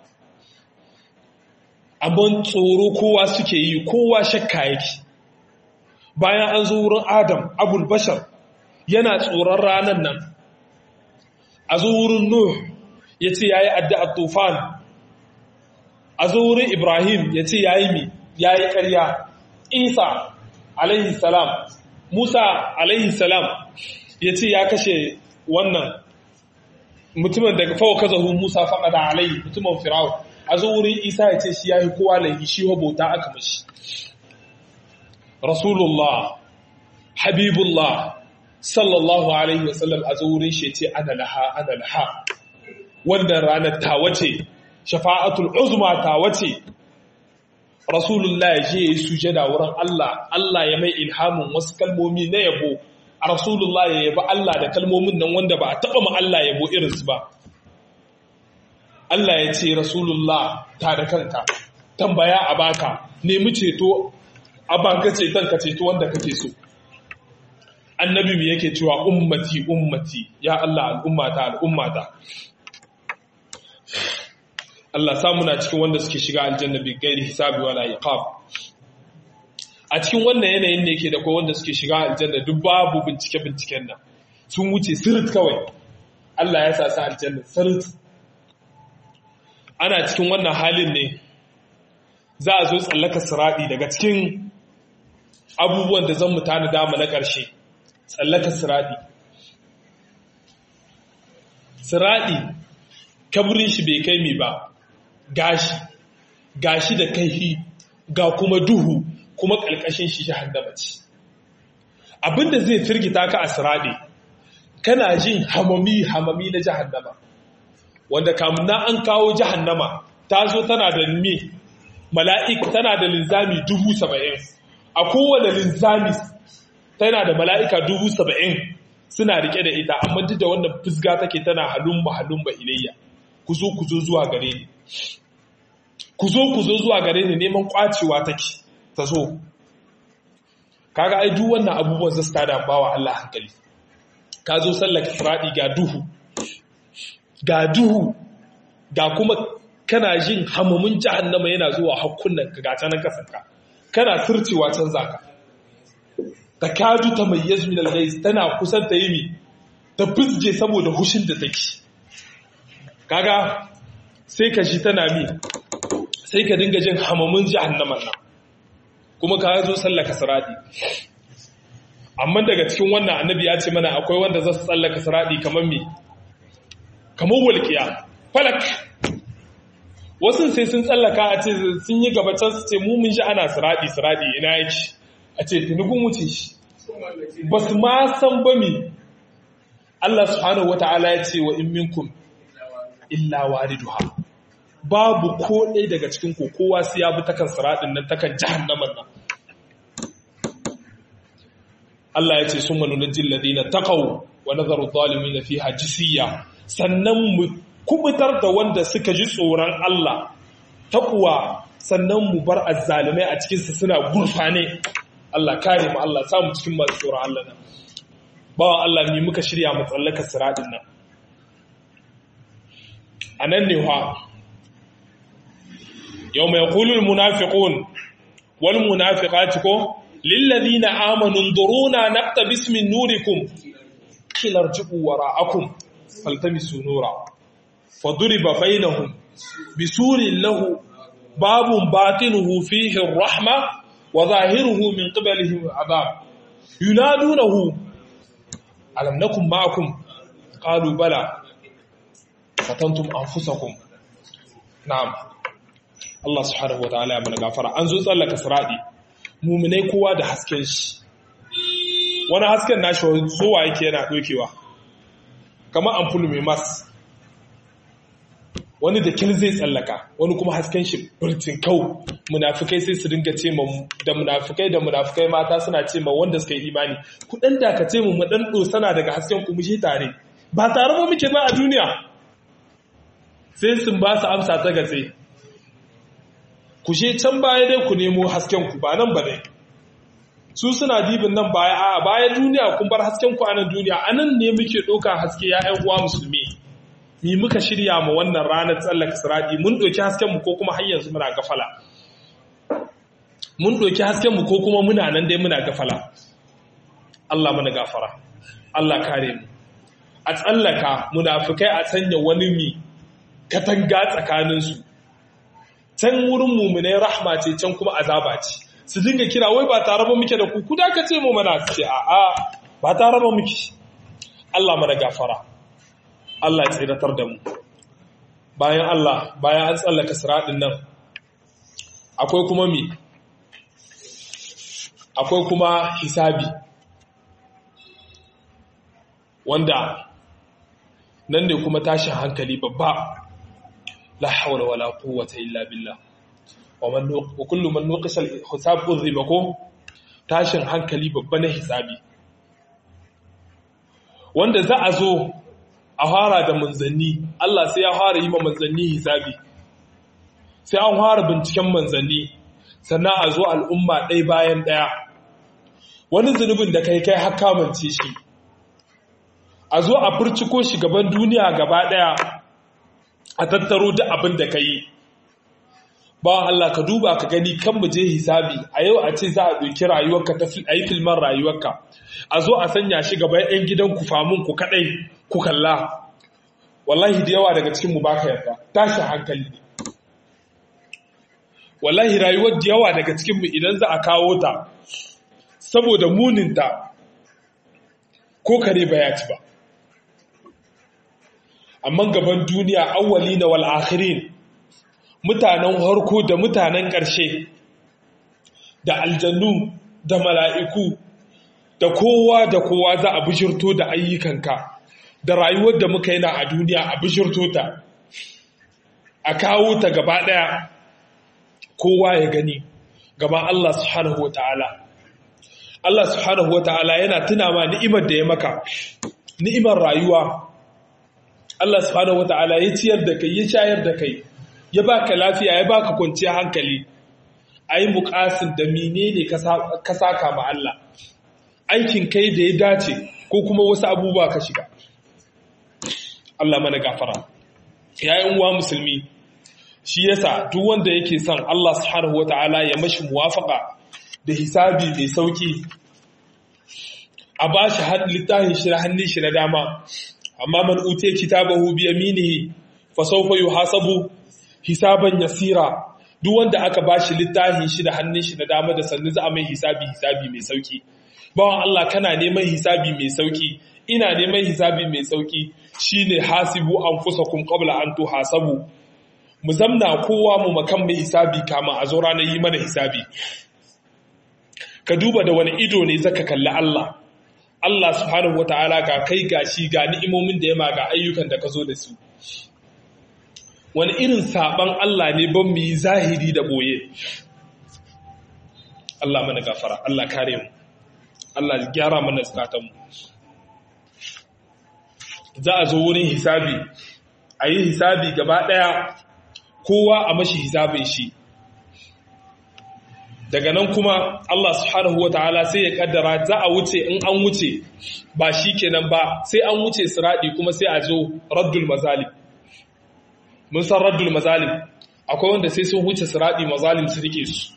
abin tsoro kowa suke yi kowa shakka yake bayan an zo wurin adam abul bashar yana tsoron ranar nan a zo wurin nuh ya ce ya yi addu'ar tufan a zo wurin ibrahim ya ce ya yi mi ya yi ƙarya isa alaihi salam musa alaihi salam ya ce ya kashe wannan mutumin daga fawo kazahu musa faɗaɗa alaihi mutumin firawun a zo wurin isa ya ce shi ya yi kowa laifi shi bauta aka mashi rasulullah habibullah sallallahu alaihi wasallam a zo wurin shi ce ana laha ana laha wannan ranar ta wace shafa'atul uzma ta wace rasulullah ya je ya yi sujada wurin Allah Allah ya mai ilhamin wasu kalmomi na yabo a rasulullah ya yaba Allah da kalmomin nan wanda ba a taɓa ma Allah yabo irinsu ba Allah ya ce rasulullah ta da kanka tambaya a baka nemi ceto a baka ceton ka ceto wanda kake so annabi mu yake cewa ummati ummati ya Allah al'ummata al'ummata Allah samu na cikin wanda suke shiga aljanna bi gairi hisabi wala iqab a cikin wannan yanayin ne yake da kai wanda suke shiga aljanna duk babu bincike binciken nan sun wuce sirt kawai Allah ya sa su aljanna sirt ana cikin wannan halin ne za a zo tsallaka siradi daga cikin abubuwan da zan mutane dama na ƙarshe tsallaka siradi siradi kaburin shi bai kai mi ba gashi gashi da kaihi ga kuma duhu kuma ƙalƙashin shi jahannama ce abinda zai firgita ka a siradi kana jin hamami hamami na jahannama wanda kamuna an kawo jahannama ta zo tana da me mala'ik tana da linzami dubu saba'in a kowane linzami tana da mala'ika dubu saba'in suna rike da ita amma duk da wannan fusga take tana halumba halumba ilayya ku zo ku zo zuwa gare ni ku zo ku zo zuwa gare ni neman kwacewa take ta zo kaga ai duk wannan abubuwan zasu tada bawa Allah hankali ka zo sallaka furadi ga duhu ga duhu ga kuma kana jin hamamin jahannama yana zuwa hakkunan ka gata nan kasanka kana turcewa can zaka ta kadu ta mai yazmin al tana kusan ta yi mi ta fizge saboda hushin da take kaga sai ka shi tana mi sai ka dinga jin hamamin jahannaman nan kuma ka zo sallaka siradi amma daga cikin wannan annabi ya ce mana akwai wanda za su tsallaka siradi kamar mi kamar walƙiya falak wasu sai sun tsallaka a ce sun yi gabacin su ce mumin shi ana siradi siradi ina yake a ce tunubin wuce shi ba su ma san ba mi Allah subhanahu wata'ala ya ce wa in minkum illa wariduha babu ko ɗaya daga cikin ku kowa sai ya bi takan siradin nan takan jahannaman nan Allah ya ce sun manu na jin ladina taqaw wa nazaru zalimin fiha jisiya sannan mu kubutar da wanda suka ji tsoron Allah takuwa sannan mu bar azzalimai a cikinsu suna gurfane Allah kare mu Allah samu cikin masu tsoron Allah nan bawan Allah mi muka shirya mu tsallaka siradin nan a nan ne wa yau mai kulul munafiqun wal munafiqati ko lillazina amanu duruna naqtabis min nurikum qila irji'u wara'akum faltamisu nura faduriba bainahum bisurin lahu babun batinuhu fihi rahma wa zahiruhu min qibalihi adab yunadunahu alam nakum ma'akum qalu bala fatantum anfusakum na'am Allah subhanahu wa ta'ala ya mana gafara an zo tsallaka siradi mu'minai kowa da hasken shi wani hasken nashi zuwa yake yana dokewa kamar amfulu mai mas wani da kin zai tsallaka wani kuma hasken shi birtin kau munafikai sai su dinga ce da munafikai da munafikai mata suna ce ma wanda suka yi imani ku dan dakace mu mu dan dosana daga hasken ku mushe tare ba tare ba muke ba a duniya sai sun ba su amsa ta gatse ku she can baya dai ku nemo hasken ku ba nan ba dai su suna dibin nan baya a baya duniya kun bar hasken ku a nan duniya anan ne muke ɗauka haske ya ƴan uwa musulmi mi muka shirya mu wannan ranar tsallaka siradi mun ɗauki haskenmu ko kuma har yanzu muna gafala mun ɗauki haskenmu ko kuma muna nan dai muna gafala Allah mana gafara Allah kare mu a tsallaka munafikai a sanya wani mi katanga tsakaninsu can wurin mumunai rahma ce can kuma azaba ce su dinga kira wai ba tare ba muke da ku ku da ka ce mu mana ce a'a ba tare ba muke Allah mana gafara Allah ya tsiratar da mu bayan Allah bayan an tsallaka siraɗin nan akwai kuma mi akwai kuma hisabi wanda nan ne kuma tashin hankali babba la hawla wala quwwata illa billah wa man wa kullu man nuqisha al-hisab udhiba ko tashin hankali babba na hisabi wanda za a zo a fara da manzanni Allah sai ya fara yi ma manzanni hisabi sai an fara binciken manzanni sannan a zo al'umma ɗaya bayan ɗaya wani zunubin da kai kai haka mance shi a zo a furciko shi gaban duniya gaba ɗaya a tattaro duk abin da ka yi bawan Allah ka duba ka gani kan mu je hisabi a yau a ce za a ɗauki rayuwarka ta a yi filman rayuwarka a zo a sanya shi gaba 'yan gidan ku famun ku kaɗai ku kalla wallahi da yawa daga cikin mu baka yarda tashi hankali ne wallahi rayuwar da yawa daga cikin mu idan za a kawo ta saboda muninta ko kare ba ya ci ba amma gaban duniya awwali na wal akhirin mutanen harko da mutanen ƙarshe da aljannu da mala'iku da kowa da kowa za a bishirto da ayyukanka da rayuwar da muka yana a duniya a bishirto ta a kawo ta gaba ɗaya kowa ya gani gaban Allah subhanahu wa ta'ala Allah subhanahu wa ta'ala yana tuna ma ni'imar da ya maka ni'imar rayuwa Allah subhanahu wa ta'ala ya ciyar da kai ya shayar da kai ya baka lafiya ya baka kwanciyar hankali ai muƙasin da menene ka saka ma Allah aikin kai da ya dace ko kuma wasu abubuwa ka shiga Allah mana gafara yayin uwa musulmi shi yasa duk wanda yake son Allah subhanahu wataala ya mashi muwafaka da hisabi mai sauki a bashi har littafin shi na hannun shi na dama amma man ute kitabahu bi yaminihi fa sawfa yuhasabu hisaban yasira duk wanda aka bashi littafin shi da hannun shi na dama da sannu za a mai hisabi hisabi mai sauki bawan Allah kana neman hisabi mai sauki ina neman hisabi mai sauki shine hasibu anfusakum qabla an tuhasabu mu zamna kowa mu makan mai hisabi kama a zo ranar yi mana hisabi ka duba da wani ido ne zaka kalli Allah Allah subhanahu wataala ga kai gashi ga ni'imomin da ya ma ga ayyukan da ka zo da su wani irin saban Allah ne ban mu yi zahiri da boye Allah mana gafara Allah kare mu Allah gyara mana zukatanmu za a zo wurin hisabi a yi hisabi gaba ɗaya kowa a mashi hisabin shi daga nan kuma Allah subhanahu wa ta'ala sai ya kaddara za a wuce in an wuce ba shi kenan ba sai an wuce siradi kuma sai a zo raddul mazalim mun san raddul mazalim akwai wanda sai sun wuce siradi mazalim su rike su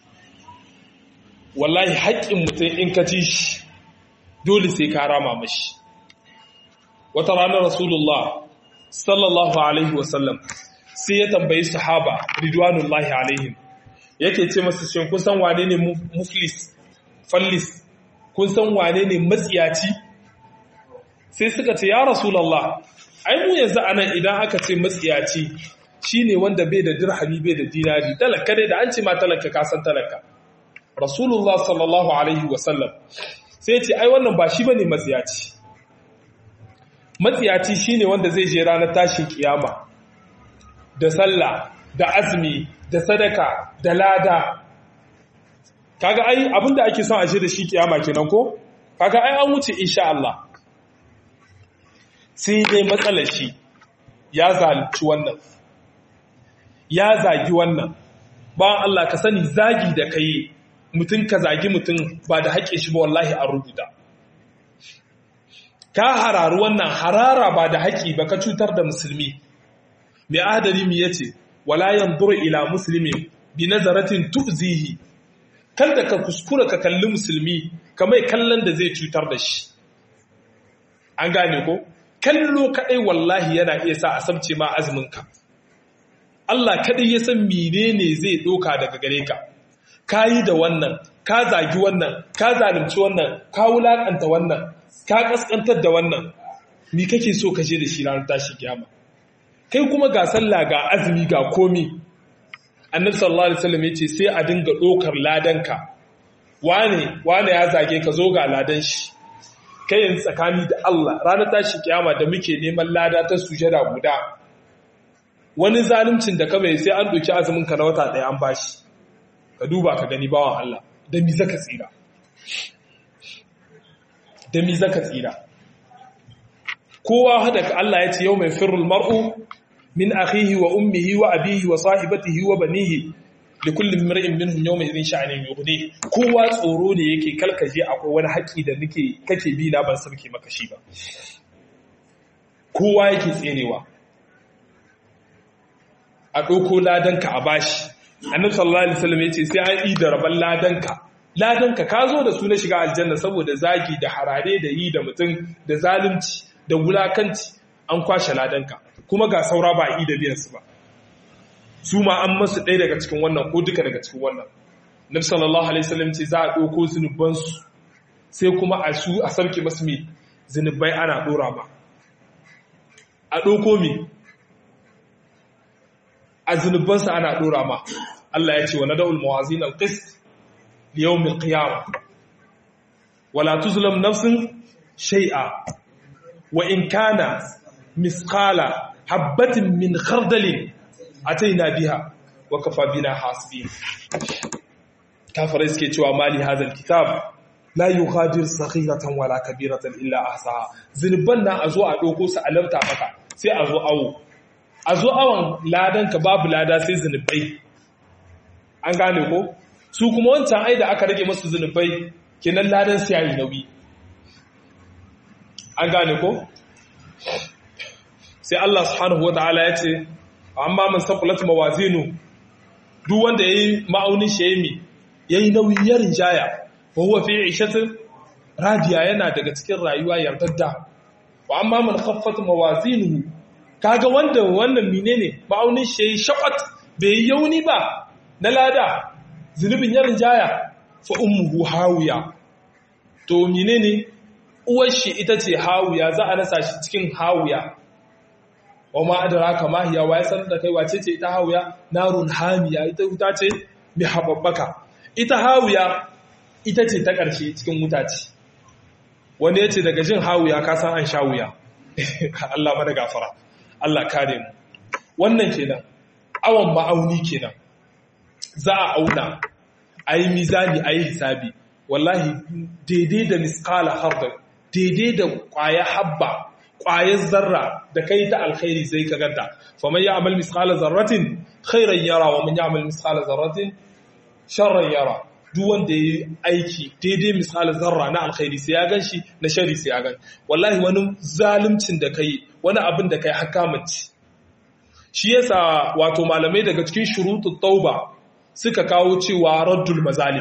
wallahi haƙƙin mutum in ka ci shi dole sai ka rama mashi wata ranar rasulullah sallallahu alaihi wasallam sai ya tambayi sahaba ridwanullahi alaihim yake ce masu shin kun san wane ne muflis fallis kun san wane ne matsiyaci sai suka ce ya rasulullah ai mu yanzu anan idan aka ce matsiyaci shine wanda bai da dirhami bai da dinari talaka dai da an ce ma talaka ka san talaka rasulullah sallallahu alaihi wasallam sai ce ai wannan ba shi bane matsiyaci matsiyaci shine wanda zai je ranar tashin kiyama da sallah da azumi da sadaka da lada kaga ai abinda ake son a je da shi kiyama kenan ko kaga ai an wuce insha Allah sai dai matsalar shi ya zalunci wannan ya zagi wannan ba Allah ka sani zagi da kai mutum ka zagi mutum ba da haƙe shi ba wallahi an rubuta ka hararu wannan harara ba da haƙi ba ka cutar da musulmi mai adari mi yace wala yanzuru ila muslimin bi nazaratin tu'zihi kada ka kuskura ka kalli musulmi kamar kallon da zai cutar da shi an gane ko kallo kadai wallahi yana iya sa a sabce ma azumin ka Allah kadai ya san menene zai doka daga gare ka kayi da wannan ka zagi wannan ka zalunci wannan ka wulakanta wannan ka kaskantar da wannan ni kake so ka je da shi ranar tashi kiyama kai kuma ga sallah ga azumi ga komi annabi sallallahu alaihi wasallam yace sai a dinga dokar ladanka wane wane ya zage ka zo ga ladan shi kai yanzu tsakani da Allah ranar tashi kiyama da muke neman lada ta sujada guda wani zaluncin da ka bai sai an doki azumin ka na wata ɗaya an bashi ka duba ka gani bawan Allah da mi zaka tsira da mi zaka tsira kowa hada ka Allah ya ce yau mai firul mar'u min akhihi wa ummihi wa abihi wa sahibatihi wa banihi li kulli mar'in minhum yawma idhin sha'anin yughni kowa tsoro ne yake kalkaje akwai wani haƙi da nake kake bi na ban sarki maka shi ba kowa yake tserewa a ɗauko ladanka a bashi annabi sallallahu alaihi wasallam yace sai an yi da rabon ladanka ladanka ka zo da su na shiga aljanna saboda zagi da harare da yi da mutum da zalunci da wulakanci an kwashe ladanka kuma ga saura ba a yi da biyan su ba su ma an masu ɗaya daga cikin wannan ko duka daga cikin wannan nabi sallallahu alaihi wasallam ce za a ɗauko zunubansu sai kuma a su a sarki masu mai zunubai ana ɗora ba a ɗauko mi a zunubansa ana ɗora ma Allah ya ce wa nada'ul mawazin al-qist li yawm al-qiyamah wala tuzlam nafsin shay'a wa in kana misqala habatin min khardalin ataina biha wa kafa bina hasibin kafirai suke cewa mali hadal kitab la yughadir saghiratan wala kabiratan illa ahsaha zinuban na azo a doko su alamta maka sai a zo awo a zo awon ladanka babu lada sai zinubai an gane ko su kuma wancan ai da aka rage masu zinubai kenan ladan sai yayi nauyi an gane ko sai Allah subhanahu wataala ya ce amma man saqulat mawazinu duk wanda yayi ma'aunin shi yayi yayi nauyi ya rinjaya wa huwa fi 'ishatin radiya yana daga cikin rayuwa yardadda wa amma man khaffat mawazinuhu kaga wanda wannan menene ma'aunin shi yayi shaqat bai yi yauni ba na lada zunubin ya rinjaya fa ummuhu hawiya to menene uwar shi ita ce hawiya za a rasa shi cikin hawiya wa ma adraka ma hiya wa san da kai wace ce ita hawiya narun hamiya ita wuta ce mai hababbaka ita hawiya ita ce ta ƙarshe cikin wuta ce wanda ya ce daga jin hawiya ka san an sha wuya Allah mana gafara Allah kare mu wannan kenan awon ma'auni kenan za a auna a yi mizani a yi hisabi wallahi daidai da miskala hardar daidai da ƙwaya habba ƙwayar zarra da kai ta alkhairi zai ka ganta faman ya amal miskala zarratin khairan yara wa man ya amal miskala zarratin sharran yara duk wanda ya yi aiki daidai misalin zarra na alkhairi sai ya gan shi na shari sai ya gan wallahi wani zalimcin da kai wani abin da kai hakamanci shi yasa wato malamai daga cikin shurutu tauba suka kawo cewa raddul mazalim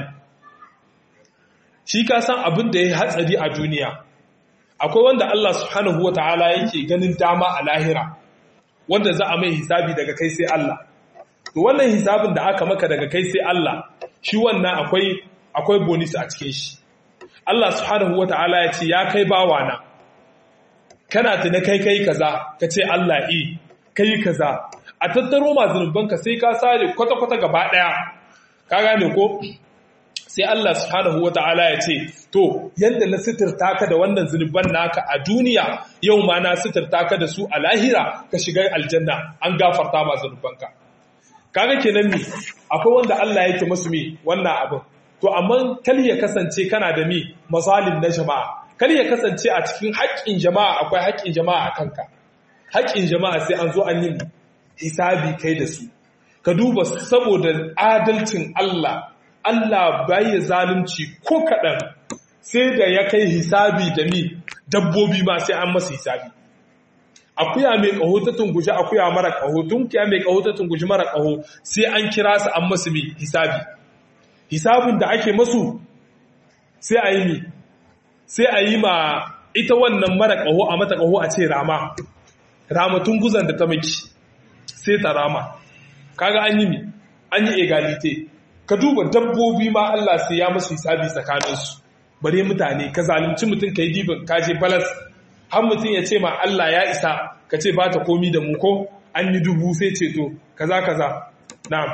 shi ka san abin da ya hatsari a duniya akwai wanda Allah subhanahu wataala yake ganin dama a lahira wanda za a mai hisabi daga kai sai Allah to wannan hisabin da aka maka daga kai sai Allah shi wannan akwai akwai bonus a cikin shi Allah subhanahu wata'ala ya ce ya kai bawana kana tuna kai kai kaza ka ce Allah i kai kaza a tattaro ma zunubanka sai ka sare kwata-kwata gaba daya ka gane ko sai Allah subhanahu wata'ala ya ce to yanda na sitirta ka da wannan zunuban naka a duniya yau ma na sitirta ka da su a lahira ka shiga aljanna an gafarta ma zunubanka kaga kenan mi akwai wanda Allah yake musu mi wannan abin to amma kal ya kasance kana da mi mazalim na jama'a kal ya kasance a cikin haƙƙin jama'a akwai haƙƙin jama'a a kanka haƙƙin jama'a sai an zo an yi hisabi kai da su ka duba saboda adalcin Allah Allah bai zalunci ko kaɗan sai da ya kai hisabi da mi dabbobi ma sai an masa hisabi akuya mai ƙaho ta tungushi akuya mara ƙaho tunkiya mai ƙaho ta tungushi mara ƙaho sai an kira su an masu mai hisabi hisabin da ake masu sai a yi mi sai a yi ma ita wannan mara ƙaho a mata ƙaho a ce rama rama tunguzan da ta maki sai ta rama kaga an yi mi an yi egalite ka duba dabbobi ma Allah sai ya masu hisabi tsakaninsu bare mutane ka zalunci mutum ka yi dibin kaje balas har mutum ya ce ma Allah ya isa ka ce ba ta komi da mu ko an yi dubu sai ceto kaza kaza na'am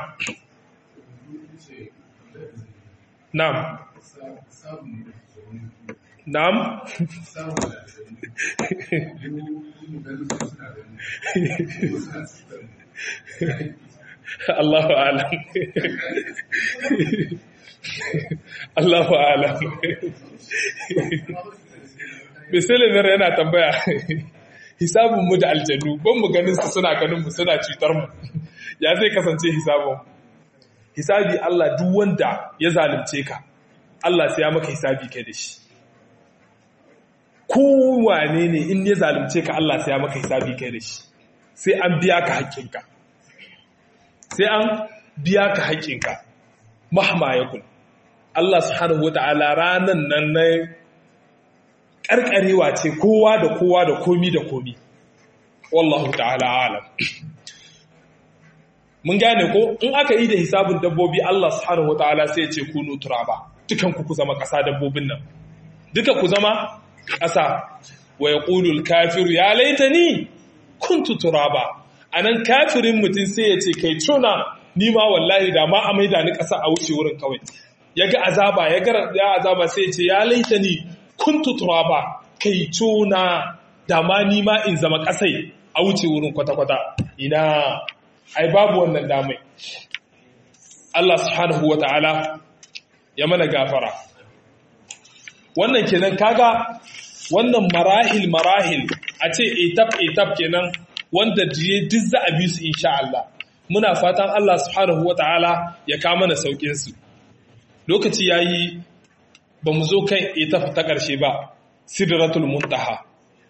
na'am na'am Allahu alam Allahu alam Bisilin yana tambaya hisabin mu da aljannu ban mu ganin su suna ganin mu suna cutar mu ya zai kasance hisabin hisabi Allah duk wanda ya zalunce ka Allah sai ya maka hisabi kai da shi kowane ne in ya zalunce ka Allah sai ya maka hisabi kai da shi sai an biya ka haƙƙinka sai an biya ka haƙƙinka mahma ya kun Allah subhanahu wata'ala ranan nan na ƙarƙarewa ce kowa da kowa da komi da komi wallahu ta'ala alam mun gane ko in aka yi da hisabin dabbobi Allah subhanahu wata'ala sai ya ce kunu turaba dukan ku ku zama ƙasa dabbobin nan duka ku zama ƙasa wa yaqulul kafiru ya laitani kuntu turaba anan kafirin mutum sai ya ce kai tuna ni ma wallahi da ma a maida ni ƙasa a wuce wurin kawai ya ga azaba ya ga ya azaba sai ya ce ya laitani kuntu turaba kai tuna da ma ni ma in zama ƙasai a wuce wurin kwata-kwata ina ai babu wannan damai Allah subhanahu wa ta'ala ya mana gafara wannan kenan kaga wannan marahil marahil a ce etap etap kenan wanda jiye duk za a bi su insha Allah muna fatan Allah subhanahu wa ta'ala ya kama na saukin su lokaci yayi ba mu zo kan etap ta ƙarshe ba sidratul muntaha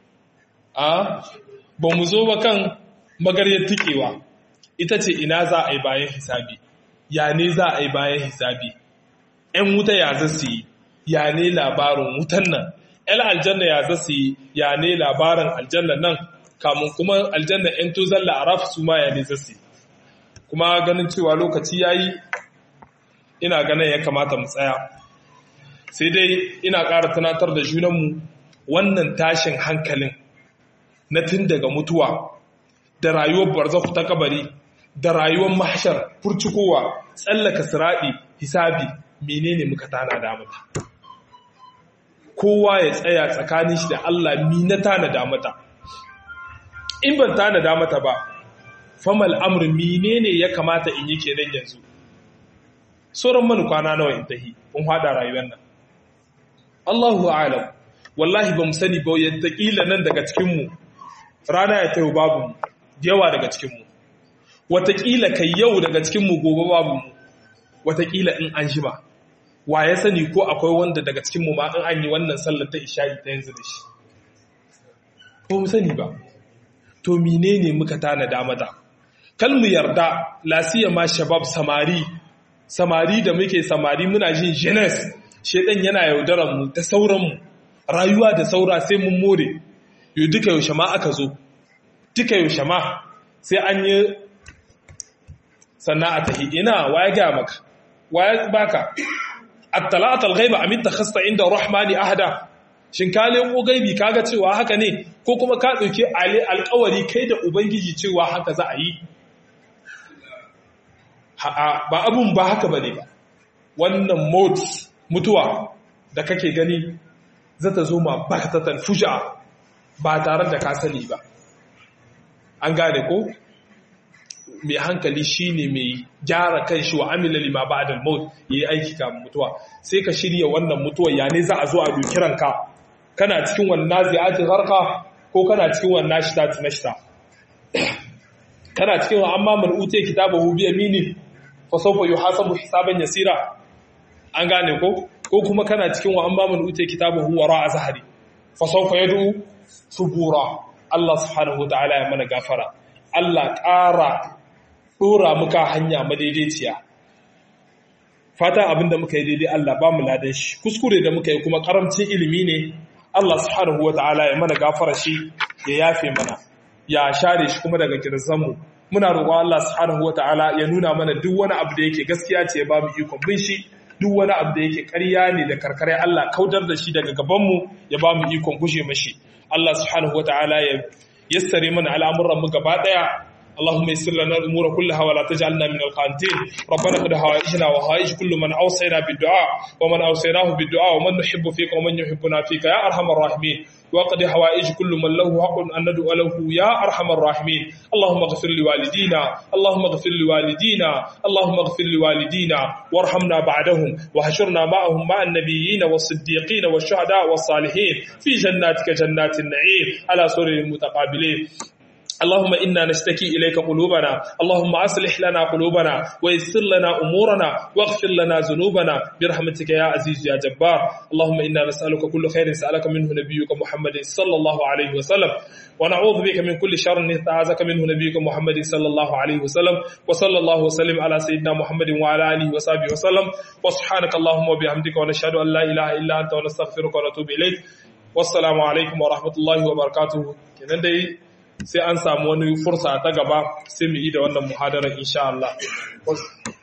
a ba mu zo ba kan magaryar tikewa ita ce ina za a yi bayan hisabi ya ne za a yi bayan hisabi ‘yan wuta ya za su yi ya ne labarin wutan nan ‘yan aljanna ya za su yi ya ne labarin aljanna nan kamun kuma aljanna ‘yan tozon la'araf su ma ya ne za su yi kuma ganin cewa lokaci ya yi ina ganin ya kamata mu tsaya sai dai ina ƙara tunatar da junanmu wannan tashin hankalin na tun daga mutuwa da rayuwar barzahu ta kabari da rayuwar mahshar furcikowa tsallaka siradi hisabi menene muka tana da mata kowa ya tsaya tsakanin shi da Allah mi na tana da mata in ban tana da mata ba famal amr menene ya kamata in yi kenan yanzu sauran mani kwana nawa in tahi in hada rayuwar nan Allahu a'lam wallahi ba mu sani ba yadda kila nan daga cikin mu rana ya tayo babu mu yawa daga cikinmu watakila kai yau daga cikinmu gobe babu mu watakila in an ba. wa ya sani ko akwai wanda daga cikinmu ma in an yi wannan sallar ta isha'i ta yanzu da shi ko mu sani ba to menene muka tana damada kal mu yarda lasiya ma shabab samari samari da muke samari muna jin jenes shedan yana yaudaran mu ta sauran mu rayuwa da saura sai mun more yau duka yaushe ma aka zo duka yaushe ma sai an yi sannan a tahi ina waya gaya maka waya baka attalatal ghaiba amin takhasta inda rahmani ahada shin ka leko gaibi kaga cewa haka ne ko kuma ka dauke alƙawari kai da ubangiji cewa haka za a yi ba abun ba haka bane ba wannan mot mutuwa da kake gani zata zo ma baktatan fuja ba tare da ka sani ba an gane ko mai hankali shine mai gyara kan shi wa amila lima ba'da al-maut yayi aiki kafin mutuwa sai ka shirya wannan mutuwa ya ne za a zo a doki ranka kana cikin wannan nazi'ati gharqa ko kana cikin wannan nashita nashita kana cikin wa amma man ute kitabahu bi yamini fa sawfa yuhasabu hisaban yasira an gane ko ko kuma kana cikin wa amma man ute kitabahu wara zahari fa sawfa yad'u subura Allah subhanahu wataala ya mana gafara Allah ƙara ɗora muka hanya madaidaiciya fata abinda muka yi daidai Allah ba mu ladan shi kuskure da muka yi kuma karamcin ilimi ne Allah subhanahu wataala ya mana gafara shi ya yafe mana ya share shi kuma daga kirzanmu muna roƙon Allah subhanahu wataala ya nuna mana duk wani abu da yake gaskiya ce ya ba mu ikon bin shi duk wani abu da yake ƙarya ne da karkare Allah kautar da shi daga gabanmu ya ba mu ikon gushe mashi Allah subhanahu wataala ya yassare mana al'amuran mu gaba daya اللهم يسر لنا الامور كلها ولا تجعلنا من القانتين ربنا قد هوائجنا وهائج كل من اوصينا بالدعاء ومن اوصيناه بالدعاء ومن نحب فيك ومن يحبنا فيك يا ارحم الراحمين وقد هوائج كل من له حق ان ندعو له يا ارحم الراحمين اللهم اغفر لوالدينا اللهم اغفر لوالدينا اللهم اغفر لوالدينا وارحمنا بعدهم وحشرنا معهم مع النبيين والصديقين والشهداء والصالحين في جناتك جنات النعيم على سرر المتقابلين اللهم إنا نشتكي إليك قلوبنا اللهم أصلح لنا قلوبنا ويسر لنا أمورنا واغفر لنا ذنوبنا برحمتك يا عزيز يا جبار اللهم إنا نسألك كل خير سألك منه نبيك محمد صلى الله عليه وسلم ونعوذ بك من كل شر نستعاذك منه نبيك محمد صلى الله عليه وسلم وصلى الله وسلم على سيدنا محمد وعلى آله وصحبه وسلم وسبحانك اللهم وبحمدك ونشهد أن لا إله إلا أنت ونستغفرك ونتوب إليك والسلام عليكم ورحمة الله وبركاته kenan dai sai an samu wani fursa ta gaba sai mu yi da wannan muhadarar insha Allah